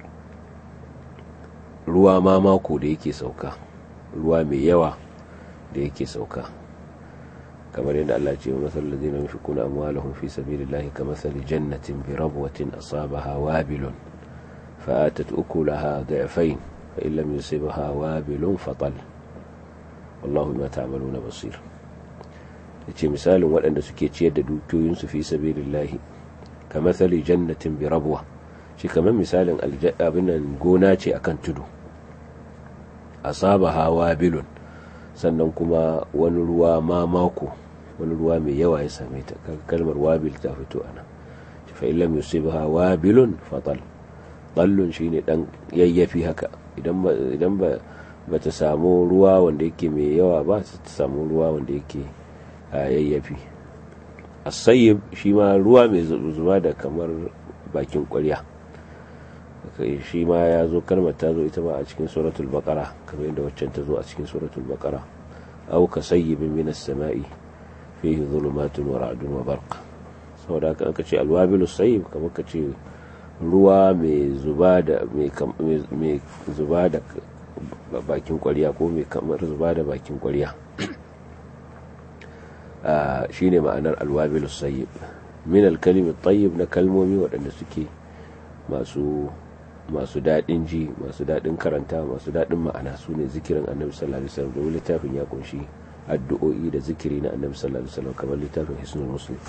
ruwa mamako da yake sauka ruwa mai yawa da yake sauka kamar yadda Allah ce wa masal ladina yunfiquna amwalahum fi sabilillahi kamathali jannatin bi rabwatin asabaha wabilun fa'atat ukulaha da'fayn fa in lam yusibha wabilun fatal wallahu bima ta'maluna basir yace misalin waɗanda suke ciyar da dukiyoyinsu fi sabilillahi kamathali jannatin bi rabwa shi kamar misalin abinan gona ce akan tudu asabaha wabilun sannan kuma wani ruwa mamako wani ruwa mai yawa ya same ta kalmar wabil ta fito ana fa illam yusibha wabilun fatal dallun shine dan yayyafi haka idan idan ba bata samu ruwa wanda yake mai yawa ba ta samu ruwa wanda yake yayyafi as-sayyib shi ma ruwa mai zuba da kamar bakin ƙwarya shi ma ya zo kalmar ta zo ita ba a cikin suratul baqara kamar yadda waccan ta zo a cikin suratul baqara aw ka sayyibin minas sama'i fihi dhulumatun wa ra'dun wa barq saboda haka aka ce alwabilus sayyib kamar ka ce ruwa mai zuba da mai zuba da bakin ƙwarya ko mai kamar zuba da bakin ƙwarya shine ma'anar alwabilus sayyib min alkalimi tayyib na kalmomi waɗanda suke masu masu daɗin ji masu daɗin karanta masu daɗin ma'ana su ne zikirin annabi sallallahu alaihi wasallam domin littafin ya kunshi addu'o'i da zikiri na annabi sallallahu alaihi wasallam kamar littafin hisnul muslim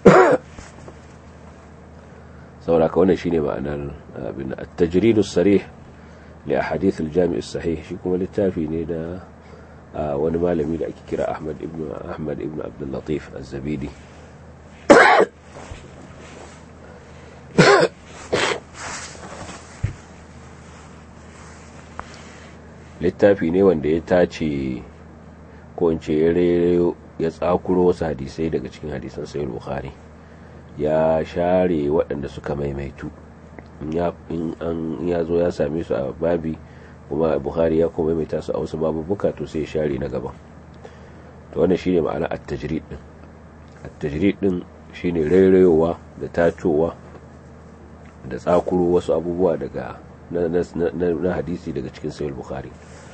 saboda ka wannan shine ma'anar abin at-tajridus sarih li ahadith al-jami' as-sahih shi kuma littafi ne da wani malami da ake kira Ahmad ibn Ahmad ibn Abdul Latif az-Zabidi littafi ne wanda ya tace ko in ce ya tsakuro wasu hadisai daga cikin hadisan sayar bukhari ya share waɗanda suka maimaitu in ya zo ya same su a babi kuma bukhari ya kuma maimaita su a wasu babubuka to sai ya share na gaban to wannan shine ma'ana at-tajrid din at-tajrid din shine rairayowa da tacowa da tsakuro wasu abubuwa daga na hadisi daga cikin sayar bukhari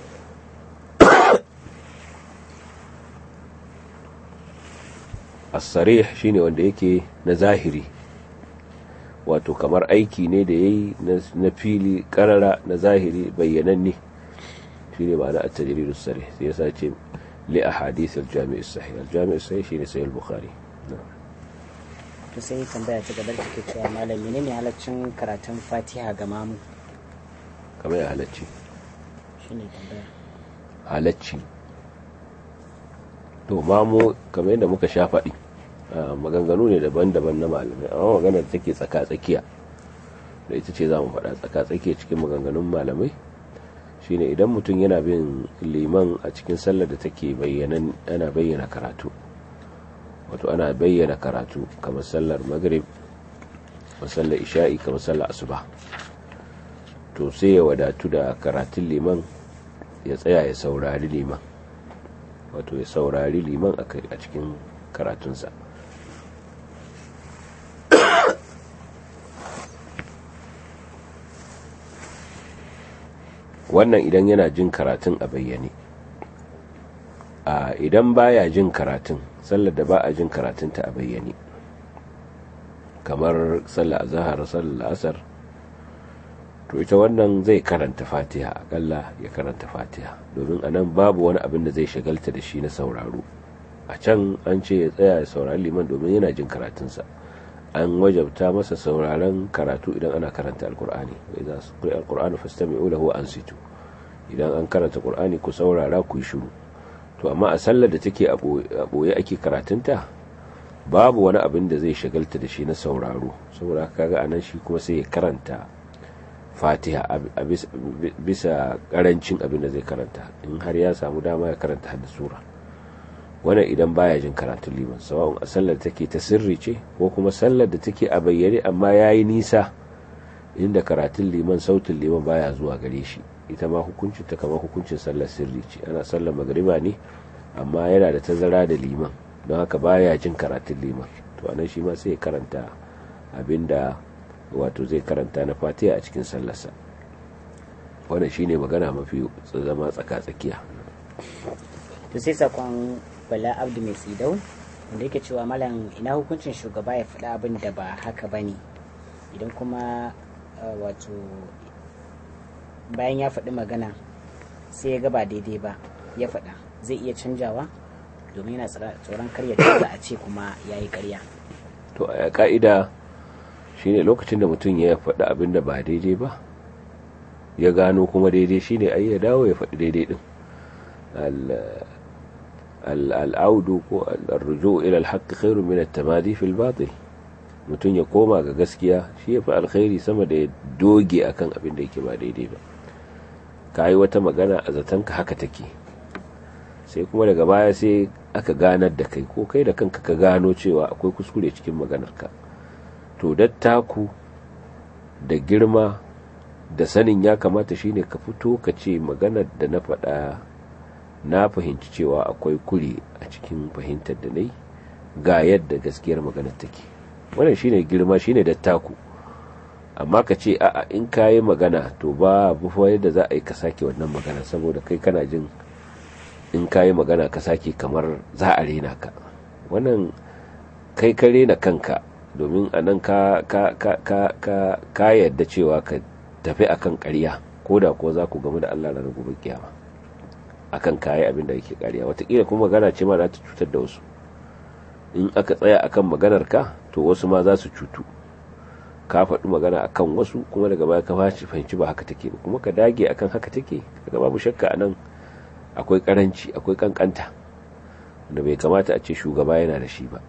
as-sarih shine wanda yake na zahiri wato kamar aiki ne da yayi na fili karara na zahiri bayyananne shine ma'ana at-tajrid as-sarih sai yasa ce li ahadith al-jami' as-sahih al-jami' as-sahih shine sahih al-bukhari to sai tambaya ta gaba take cewa malam menene halaccin karatun Fatiha ga mamu kamar halacci shine tambaya halacci to mamu kamar yadda muka sha faɗi maganganu ne daban-daban na malamai amma maganar da take tsaka-tsakiya da ita ce za mu faɗa tsaka-tsakiya cikin maganganun malamai shine idan mutum yana bin liman a cikin sallar da take ana bayyana karatu wato ana bayyana karatu kamar sallar maghrib kamar sallar isha'i kamar sallar asuba to sai ya wadatu da karatun liman ya tsaya ya saurari liman wato ya saurari liman a cikin karatunsa wannan idan yana jin karatun a bayyane a idan baya jin karatun sallar da ba a jin karatunta a bayyane kamar sallar azahar sallar asar to ita wannan zai karanta fatiha akalla ya karanta fatiha domin anan babu wani abin da zai shagalta da shi na sauraro a can an ce ya tsaya ya saurari liman domin yana jin karatunsa an wajabta masa sauraron karatu idan ana karanta alkur'ani idan su kai alkur'ani fastami'u lahu ansitu idan an karanta qur'ani ku saurara ku yi shiru to amma a sallar da take a boye ake karatunta babu wani abin da zai shagalta da shi na sauraro saboda kaga anan shi kuma sai ya karanta fatiha a bisa karancin abin da zai karanta in har ya samu dama ya karanta hadda sura wannan idan baya jin karatun liman sawa'un a sallar take ta sirri ce ko kuma sallar da take a bayyane amma yayi nisa inda karatun liman sautin liman baya zuwa gare shi ita ma hukuncin ta kamar hukuncin sallar sirri ce ana sallar magariba ne amma yana da tazara da liman don haka baya jin karatun liman to anan shi ma sai karanta abinda wato zai karanta na fatiha a cikin sallarsa wannan shine magana mafi zama tsaka-tsakiya to sai sakon bala abdu mai tsidau wanda yake cewa malam ina hukuncin shugaba ya faɗa abin da ba haka ba ne idan kuma wato bayan ya faɗi magana sai ya ga ba daidai ba ya faɗa zai iya canjawa domin yana tsoron karya canza a ce kuma ya yi karya to a ka'ida shine lokacin da mutum ya faɗi abin da ba daidai ba ya gano kuma daidai shine ai ya dawo ya faɗi daidai din al'audu ko al'arrujo ila alhaqqi khairu min at-tamadi fil batil mutum ya koma ga gaskiya shi ya fi alkhairi sama da ya doge akan abin da yake ba daidai ba ka yi wata magana a zatonka haka take sai kuma daga baya sai aka ganar da kai ko kai da kanka ka gano cewa akwai kuskure cikin maganarka to dattaku da girma da sanin ya kamata shine ka fito ka ce maganar da na faɗa na fahimci cewa akwai kure a cikin fahimtar da na yi ga yadda gaskiyar maganar take wannan shine girma shine dattaku amma ka ce a'a in ka yi magana to ba bufa yadda za a yi ka sake wannan magana saboda kai kana jin in ka yi magana ka sake kamar za a rena ka wannan kai ka rena kanka domin a nan ka ka yadda cewa ka tafi akan ƙarya ko da ko za ku gamu da Allah ranar gobe kiyama akan kayi abin da yake ƙarya watakila kuma magana ce ma za ta cutar da wasu in aka tsaya akan maganar ka to wasu ma za su cutu ka faɗi magana akan wasu kuma daga baya ka fahimci ba haka take ba kuma ka dage akan haka take daga babu shakka anan akwai karanci akwai kankanta wanda bai kamata a ce shugaba yana da shi ba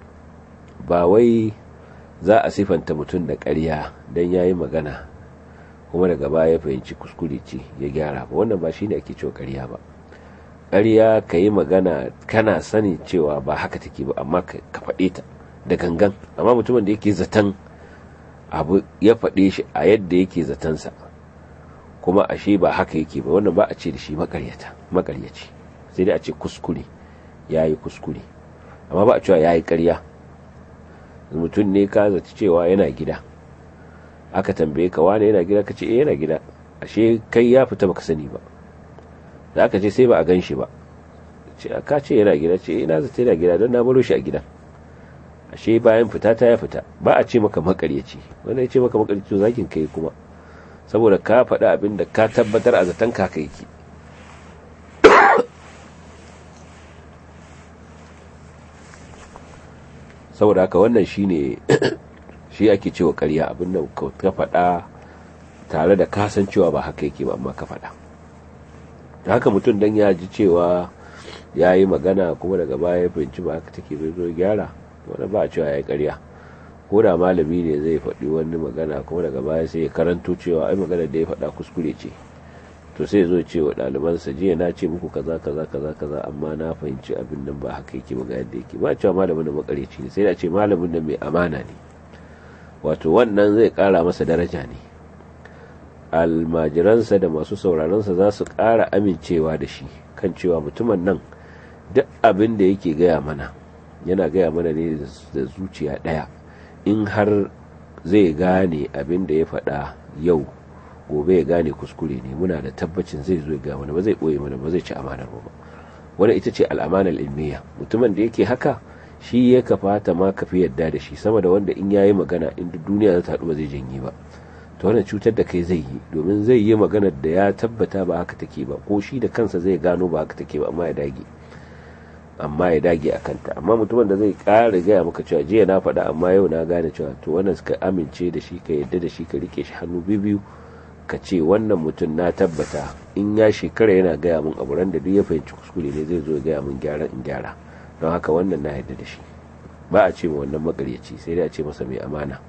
ba wai za a sifanta mutum da ƙarya don ya yi magana kuma daga baya ya fahimci kuskure ce ya gyara ba wannan ba shine ake cewa ƙarya ba ƙarya ka yi magana kana sani cewa ba haka take ba amma ka faɗe ta da gangan amma mutumin da yake zaton abu ya faɗe shi a yadda yake zatansa kuma ashe ba haka yake ba wannan ba a ce da shi makaryata makaryaci sai dai a ce kuskure ya yi kuskure amma ba a cewa ya yi ƙarya mutum ne ka zaci cewa yana gida aka tambaye ka wane yana gida ka ce yana gida ashe kai ya fita baka sani ba da aka ce sai ba a gan shi ba ka ce yana gida ce ina zata yana gida don na baro shi a gidan ashe bayan fita ta ya fita ba a ce maka makaryaci wanda ya ce maka makaryaci to zakin kai kuma saboda ka faɗa abin da ka tabbatar a zaton ka kai ki saboda haka wannan shine shi ake cewa ƙarya abin da ka faɗa tare da kasancewa ba haka yake ba amma ka faɗa haka mutum dan ya ji cewa ya yi magana kuma daga baya ya fahimci ba haka take bai zo gyara wanda ba a cewa ya yi ƙarya ko da malami ne zai faɗi wani magana kuma daga baya sai ya karanto cewa ai magana da ya faɗa kuskure ce to sai zo ce wa ɗalibansa jiya na ce muku kaza kaza kaza kaza amma na fahimci abin nan ba haka yake ba ga yadda yake ba cewa malamin da makareci ne sai da ce malamin da mai amana ne wato wannan zai ƙara masa daraja ne almajiransa da masu sauraronsa za su ƙara amincewa da shi kan cewa mutumin nan duk abin da yake gaya mana yana gaya mana ne da zuciya ɗaya in har zai gane abin da ya faɗa yau gobe ya gane kuskure ne muna da tabbacin zai zo ga mana ba zai ɓoye mana ba zai ci amanar ba wani ita ce al'amanar ilmiya mutumin da yake haka shi ya kafata ma ka fi yadda da shi sama da wanda in yayi magana in duniya za ta haɗu ba zai janye ba to wannan cutar da kai zai yi domin zai yi maganar da ya tabbata ba haka take ba ko shi da kansa zai gano ba haka take ba amma ya dage amma ya dage a kanta amma mutumin da zai ƙara gaya maka cewa jiya na faɗa amma yau na gane cewa to wannan suka amince da shi ka yadda da shi ka rike shi hannu biyu ka ce wannan mutum na tabbata in ya shekara yana gaya min abu ran da duk ya fahimci kuskure ne zai zo ya gaya min gyara in gyara don haka wannan na yadda da shi ba a ce ma wannan makaryaci sai dai a ce masa mai amana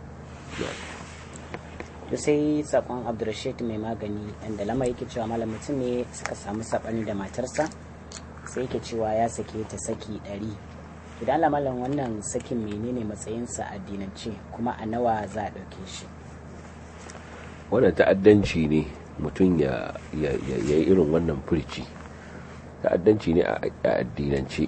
da sai sakon abdulrashid mai magani inda lama yake cewa malam mutum ne suka samu sabani da matarsa sai yake cewa ya sake ta saki ɗari idan Allah malam wannan sakin menene matsayinsa a addinance kuma a nawa za a ɗauke shi wannan ta'addanci ne mutum ya yi irin wannan furci ta'addanci ne a addinance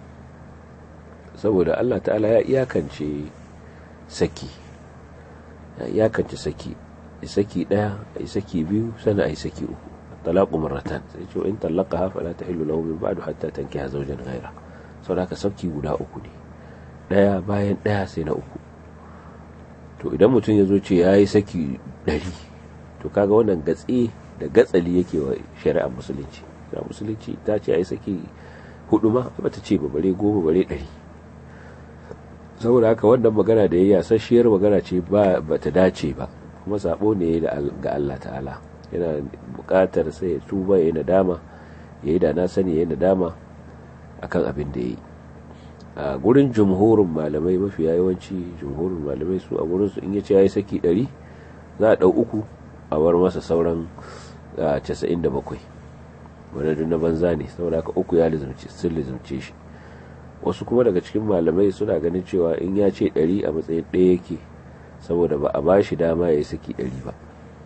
saboda Allah ta'ala ya iyakance saki ya iyakance saki saki daya ai saki biyu sana ai saki uku talaqu marratan sai ce in talaqaha fala tahillu lahu min ba'du hatta tankiha zawjan ghayra saboda haka saki guda uku ne daya bayan daya sai na uku to idan mutum ya zo ce ya yi saki ɗari to kaga wannan gatsi da gatsali yake wa shari'ar musulunci shari'ar musulunci ta ce ya yi saki hudu ma ba ta ce ba bare goma bare ɗari saboda haka wannan magana da ya yasasshiyar magana ce ba ta dace ba kuma sabo ne ga Allah ta'ala yana buƙatar sai ya tuba ya yi nadama ya yi da na sani ya yi nadama akan abin da ya yi a gurin jumhurin malamai mafi yawanci jumhurin malamai su a gurin su in yace yayi saki 100 za a dau uku a bar masa sauran 97 wanda duk na banza ne saboda haka uku ya lizumce sun lizumce shi wasu kuma daga cikin malamai suna ganin cewa in ya ce 100 a matsayin ɗaya yake saboda ba a ba shi dama ya yi saki 100 ba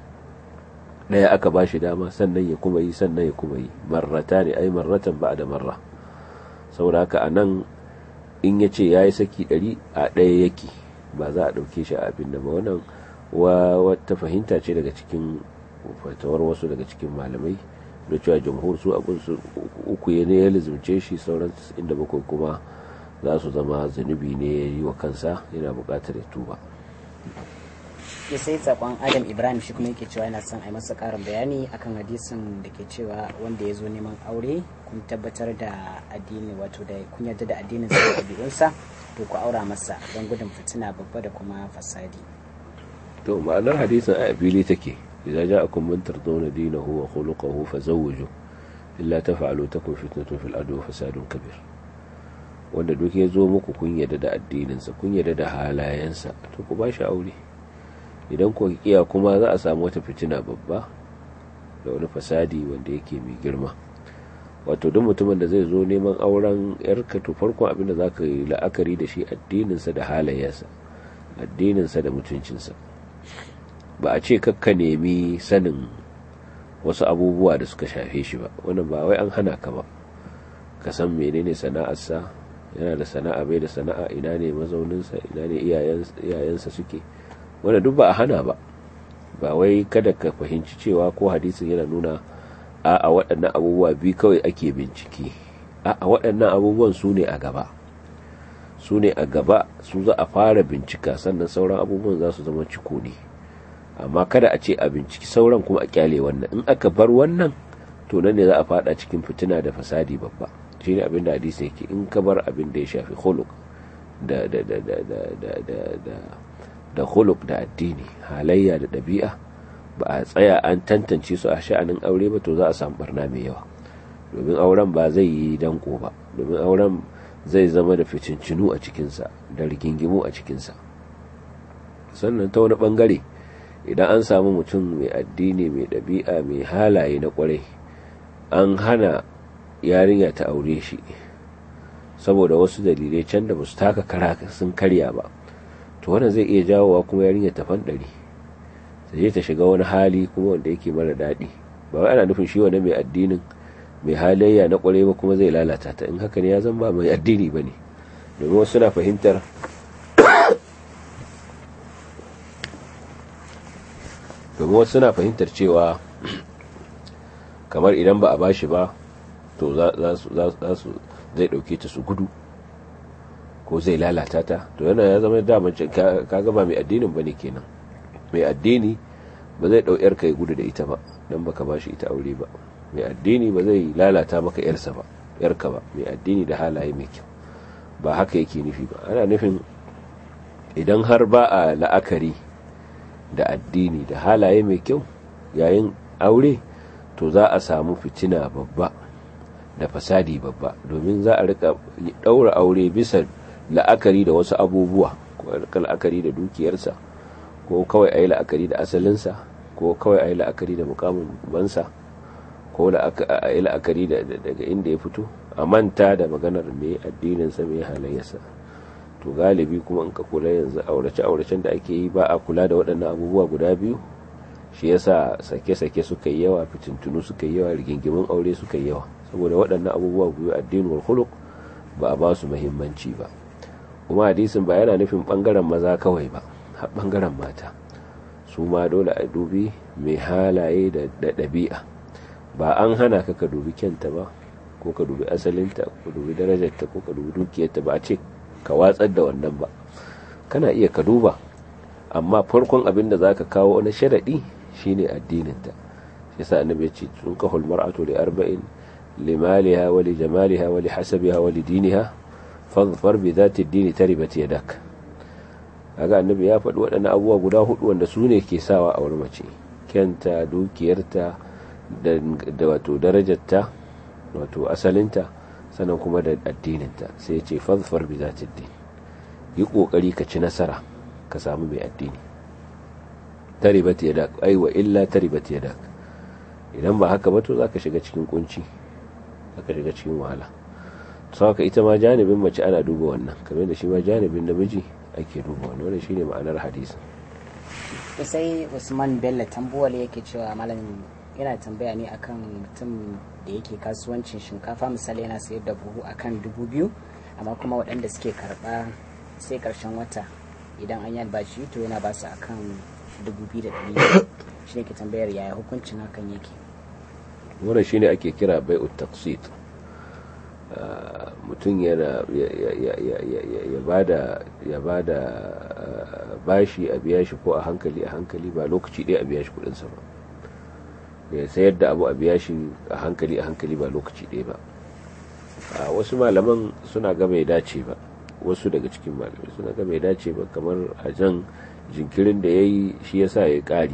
ɗaya aka ba shi dama sannan ya kuma yi sannan ya kuma yi marrata ne ai marratan ba da marra saboda haka a nan in ya ce ya yi saki ɗari a ɗaya yake ba za a ɗauke shi a abin da ba wannan wata fahimta ce daga cikin fatawar wasu daga cikin malamai da cewa jamhur su abin su uku ya ne ya lizumce shi sauran inda bakwai kuma za su zama zunubi ne ya yi wa kansa yana buƙatar ya tuba ya sai sakon adam ibrahim shi kuma yake cewa yana son a yi masa karin bayani akan hadisin da ke cewa wanda ya zo neman aure kun tabbatar da addini wato da kun yarda da addinin sa da ɗabi'unsa to ku aura masa don gudun fitina babba da kuma fasadi to ma'anar hadisin a fili take idza ja'akum man tardawna dinahu wa khuluquhu fazawwiju illa taf'alu takun fitnatun fil ardi wa fasadun kabir wanda duk ya zo muku kun yarda da addininsa kun yarda da halayensa to ku ba shi aure idan ku kiya kuma za a samu wata fitina babba da wani fasadi wanda yake mai girma wato duk mutumin da zai zo neman auren yarka to farkon abin da za ka yi la'akari da shi addininsa da halayensa addininsa da mutuncinsa ba a ce kakka nemi sanin wasu abubuwa da suka shafe shi ba wannan ba wai an hana ka ba ka san menene sana'arsa yana da sana'a bai da sana'a ina ne mazauninsa ina ne iyayensa suke wanda duk ba a hana ba ba wai kada ka fahimci cewa ko hadisin yana nuna a a waɗannan abubuwa biyu kawai ake bincike a a waɗannan abubuwan su ne a gaba su ne a gaba su za a fara bincika sannan sauran abubuwan za su zama ciko ne amma kada a ce a binciki sauran kuma a kyale wannan in aka bar wannan to nan ne za a fada cikin fitina da fasadi babba shi ne abin da hadisi yake in ka bar abin da ya shafi khuluq da da da da da da da da da khuluq da addini halayya da ɗabi'a ba a tsaya an tantance su a sha'anin aure ba to za a samu barna mai yawa domin auren ba zai yi danko ba domin auren zai zama da ficincinu a cikinsa da rigingimu a cikinsa sannan ta wani bangare idan an samu mutum mai addini mai ɗabi'a mai halaye na kwarai an hana yarinya ta aure shi saboda wasu dalilai can da basu taka kara sun karya ba to wannan zai iya jawowa kuma yarinya ta fanɗari ta je ta shiga wani hali kuma wanda yake mara daɗi ba wai ana nufin shi wani mai addinin mai halayya na kwarai ba kuma zai lalata ta in haka ne ya zan ba mai addini ba ne domin wasu na fahimtar domin wasu na fahimtar cewa kamar idan ba a bashi ba to za su zai dauke ta su gudu ko zai lalata ta to yana ya zama daman kaga ba mai addinin bane kenan mai addini ba zai dau yarka ya gudu da ita ba dan baka bashi ita aure ba mai addini ba zai lalata maka yarsa ba yarka ba mai addini da halaye mai kyau ba haka yake nufi ba ana nufin idan har ba a la'akari da addini da halaye mai kyau yayin aure to za a samu fitina babba da fasadi babba domin za a rika daura aure bisa la'akari da wasu abubuwa ko la'akari da dukiyarsa ko kawai a yi la'akari da asalinsa ko kawai a yi la'akari da mukamin bansa ko a yi la'akari daga inda ya fito a manta da maganar mai addininsa mai halayyarsa to galibi kuma in ka kula yanzu aurace-auracen da ake yi ba a kula da waɗannan abubuwa guda biyu shi yasa sake-sake suka yi yawa fitintunu suka yi yawa rigingimin aure suka yi yawa saboda waɗannan abubuwa biyu addini wal khuluq ba a ba su muhimmanci ba kuma hadisin ba yana nufin bangaren maza kawai ba har bangaren mata su ma dole a dubi mai halaye da ɗabi'a ba an hana ka ka dubi kyanta ba ko ka dubi asalinta ko ka dubi darajarta ko ka dubi dukiyarta ba a ce ka watsar da wannan ba kana iya ka duba amma farkon abin da za ka kawo na sharaɗi shine addininta shi sa annabi ya ce tun ka hulmar'atu li arba'in limaliha wa li jamaliha wa li hasabiha wa li diniha fadfar bi zati dini taribat yadak kaga annabi ya faɗi waɗannan abubuwa guda hudu wanda su ne ke sawa a wurin mace kyanta dukiyarta da wato darajarta wato asalinta sannan kuma da addininta sai ya ce fadfar bi zati din yi kokari ka ci nasara ka samu mai addini taribat yadak ai wa illa taribat yadak idan ba haka ba to zaka shiga cikin kunci zaka shiga cikin wahala haka ita ma janibin mace ana duba wannan kamar da shi ma janibin namiji ake duba wannan wannan shine ma'anar hadisi to sai Usman Bello tambuwal yake cewa malamin yana tambaya ne akan mutum da yake kasuwancin shinkafa misali yana sayar da buhu akan dubu biyu amma kuma waɗanda suke karɓa sai ƙarshen wata idan an yi albashi to yana ba su akan dubu biyu da ɗari shi ne ke tambayar yaya hukuncin hakan yake wannan shine ake kira bai'ut taqsit mutum yana ya bada ya bada bashi a biya shi ko a hankali a hankali ba lokaci ɗaya a biya shi kudinsa ba ya sayar da abu a biya shi a hankali a hankali ba lokaci ɗaya ba wasu malaman suna ga bai dace ba wasu daga cikin malamai suna ga bai dace ba kamar a jan jinkirin da ya yi shi ya sa ya ƙari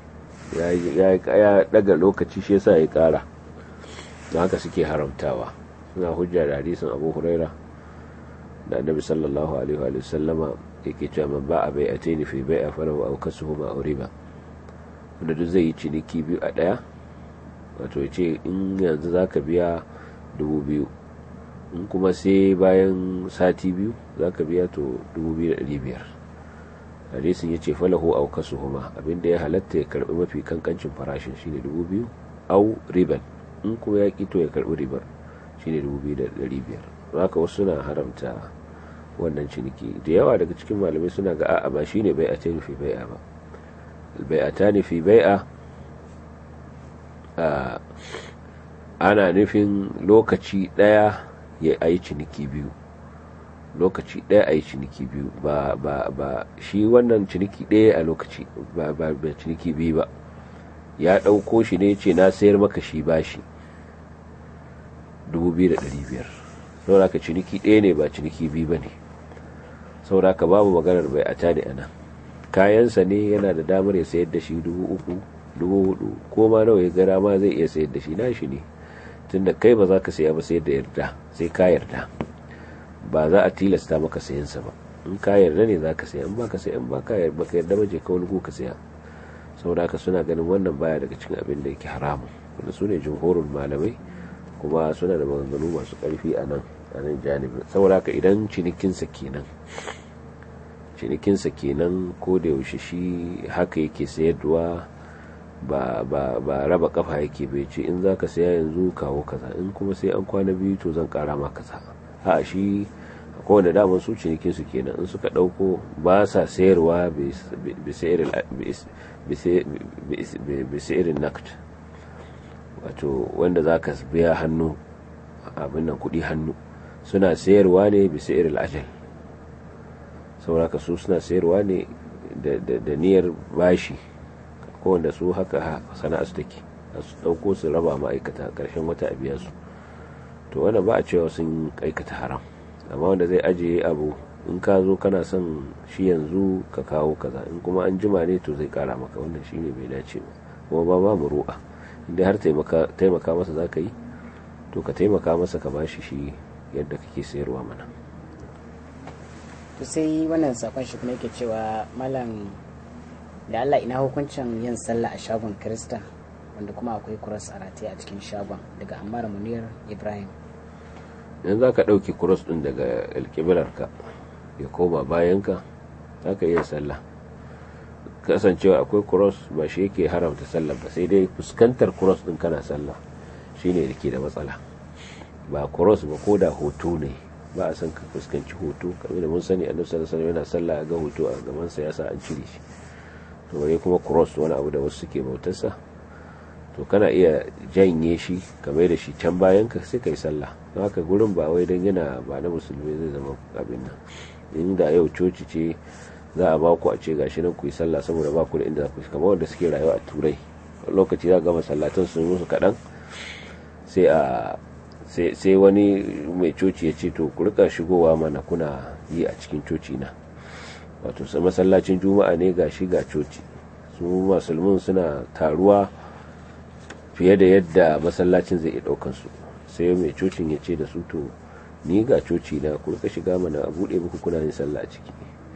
ya daga lokaci shi ya sa ya ƙara don haka suke haramtawa suna hujja da hadisin abu huraira da annabi sallallahu alaihi wa sallama yake cewa man ba a bai a taini fi bai a fara wa aukasu huma a riba wanda duk zai yi ciniki biyu a ɗaya wato ya ce in yanzu za ka biya dubu biyu in kuma sai bayan sati biyu za ka biya to dubu biyu da ɗari biyar hadisin ya ce falahu au kasu huma abinda ya halatta ya karbi mafi kankancin farashin shine dubu biyu au riban in kuma ya to ya karbi ribar shine dubu biyu da ɗari biyar haka wasu suna haramta wannan ciniki da yawa daga cikin malamai suna ga a'a ba shine bai a ta nufi bai'a ba bai a ta nufi bai'a ana nufin lokaci ɗaya ya ayi ciniki biyu lokaci ɗaya a yi ciniki biyu ba ba ba shi wannan ciniki ɗaya a lokaci ba ba ba ciniki biyu ba ya ɗauko shi ne ce na sayar maka shi bashi 2,500 sauraka ciniki ɗaya ne ba ciniki biyu ba ne sauraka babu maganar bai a tani ana kayansa ne yana da damar ya sayar da shi 3,000 4,000 ko ma nawa ya gara ma zai iya sayar da shi na shi ne tunda kai ba za ka saya ba sayar da yarda sai ka yarda ba za a tilasta maka sayansa ba in ka yarda ne za ka saya in baka saya in baka baka yarda ba je ka wani ka saya saboda haka suna ganin wannan baya daga cikin abin da yake haramun wanda su ne jumhurul malamai kuma suna da maganganu masu karfi a nan a nan janibin saboda haka idan cinikinsa kenan cinikinsa kenan ko da yaushe shi haka yake sayarwa ba ba ba raba kafa yake bai ce in za ka saya yanzu kawo kaza in kuma sai an kwana biyu to zan kara ma kaza a shi kowane daman su cinikin su kenan in suka dauko ba sa sayarwa bisa irin nakt wato wanda za ka biya hannu abin nan kudi hannu suna sayarwa ne bisa irin ajal sauraka su suna sayarwa ne da niyyar bashi kowanda su haka sana'a su take su dauko su raba ma'aikata karshen wata a biya su to wanda ba a cewa sun aikata haram amma wanda zai ajiye abu in ka zo kana son shi yanzu ka kawo kaza in kuma an jima ne to zai kara maka wannan shine bai dace ba kuma ba ba mu ru'a inda har taimaka masa za ka yi to ka taimaka masa ka bashi shi yadda kake sayarwa mana to sai wannan sakon shi kuma yake cewa malam da Allah ina hukuncin yin sallah a shagon Kirista wanda kuma akwai kuras a rataye a cikin shagon daga Ammar Munir Ibrahim yanzu za ka ɗauki kuros ɗin daga alƙiblarka ya koma bayanka za ka iya sallah kasancewa akwai cross ba shi yake haramta sallah ba sai dai fuskantar cross din kana sallah shine da ke da matsala ba cross ba ko da hoto ne ba a san ka fuskanci hoto kamar da mun sani annabi sallallahu alaihi wasallam yana sallah ga hoto a gaban sa yasa an cire shi to bare kuma cross wani abu da wasu suke bautarsa to kana iya janye shi kamar da shi can bayan ka sai kai sallah don haka gurin ba wai dan yana ba na musulmi zai zama abin nan inda yau coci ce za a ba ku a ce gashi nan ku yi sallah saboda ba ku da inda ku kamar wanda suke rayuwa a turai lokaci za ga masallatan sun musu kaɗan sai a sai wani mai coci ya ce to ku rika shigowa mana kuna yi a cikin coci na wato sai masallacin juma'a ne ga shi ga coci su musulmin suna taruwa fiye da yadda masallacin zai iya daukan su sai mai cocin ya ce da su to ni ga coci na ku rika shiga mana a bude muku kuna yin sallah a ciki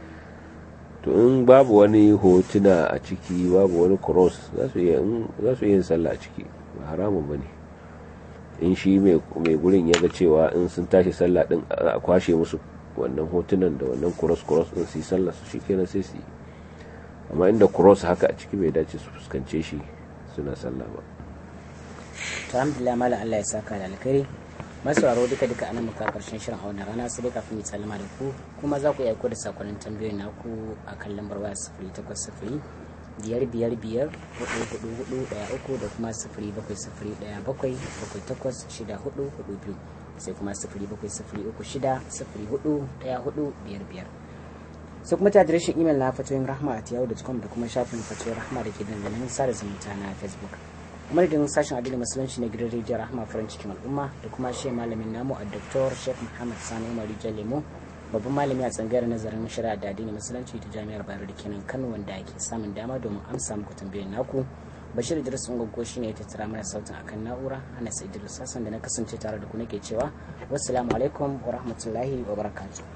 to in babu wani hotuna a ciki babu wani cross za su iya yin sallah a ciki ba haramun ba ne in shi mai gurin ya ga cewa in sun tashi sallah din a kwashe musu wannan hotunan da wannan cross cross din su yi sallah su shi kenan sai su yi amma inda cross haka a ciki bai dace su fuskance shi suna sallah ba alhamdulillah malam Allah ya saka da alkhairi masauraro duka duka anan muka karshen shirin a wannan rana sai dai kafin mu sallama da ku kuma za ku iya aiko da sakonnin tambayoyin naku a kan lambar waya sifiri takwas sifiri biyar biyar biyar hudu hudu hudu daya uku da kuma sifiri bakwai sifiri daya bakwai bakwai takwas shida hudu hudu biyu sai kuma sifiri bakwai sifiri uku shida sifiri hudu daya hudu biyar biyar sai kuma ta adireshin imel na fatoyin rahma a tiyawu.com da kuma shafin fatoyin rahma da ke dandalin sada zumunta na facebook madadin sashen adilin musulunci na gidan rijiyar rahma farin cikin al'umma da kuma shi malamin namu a doktor sheikh muhammad sani umar rijiyar lemo babban malami a tsangayar nazarin shari'a da addinin musulunci ta jami'ar bayero da kenan kano wanda ake samun dama domin amsa muku tambayoyin naku bashir idris ungogo shi ne ya tattara mana sautin akan na'ura ana sai idris sassan da na kasance tare da ku nake cewa wassalamu alaikum wa rahmatullahi wa barakatuh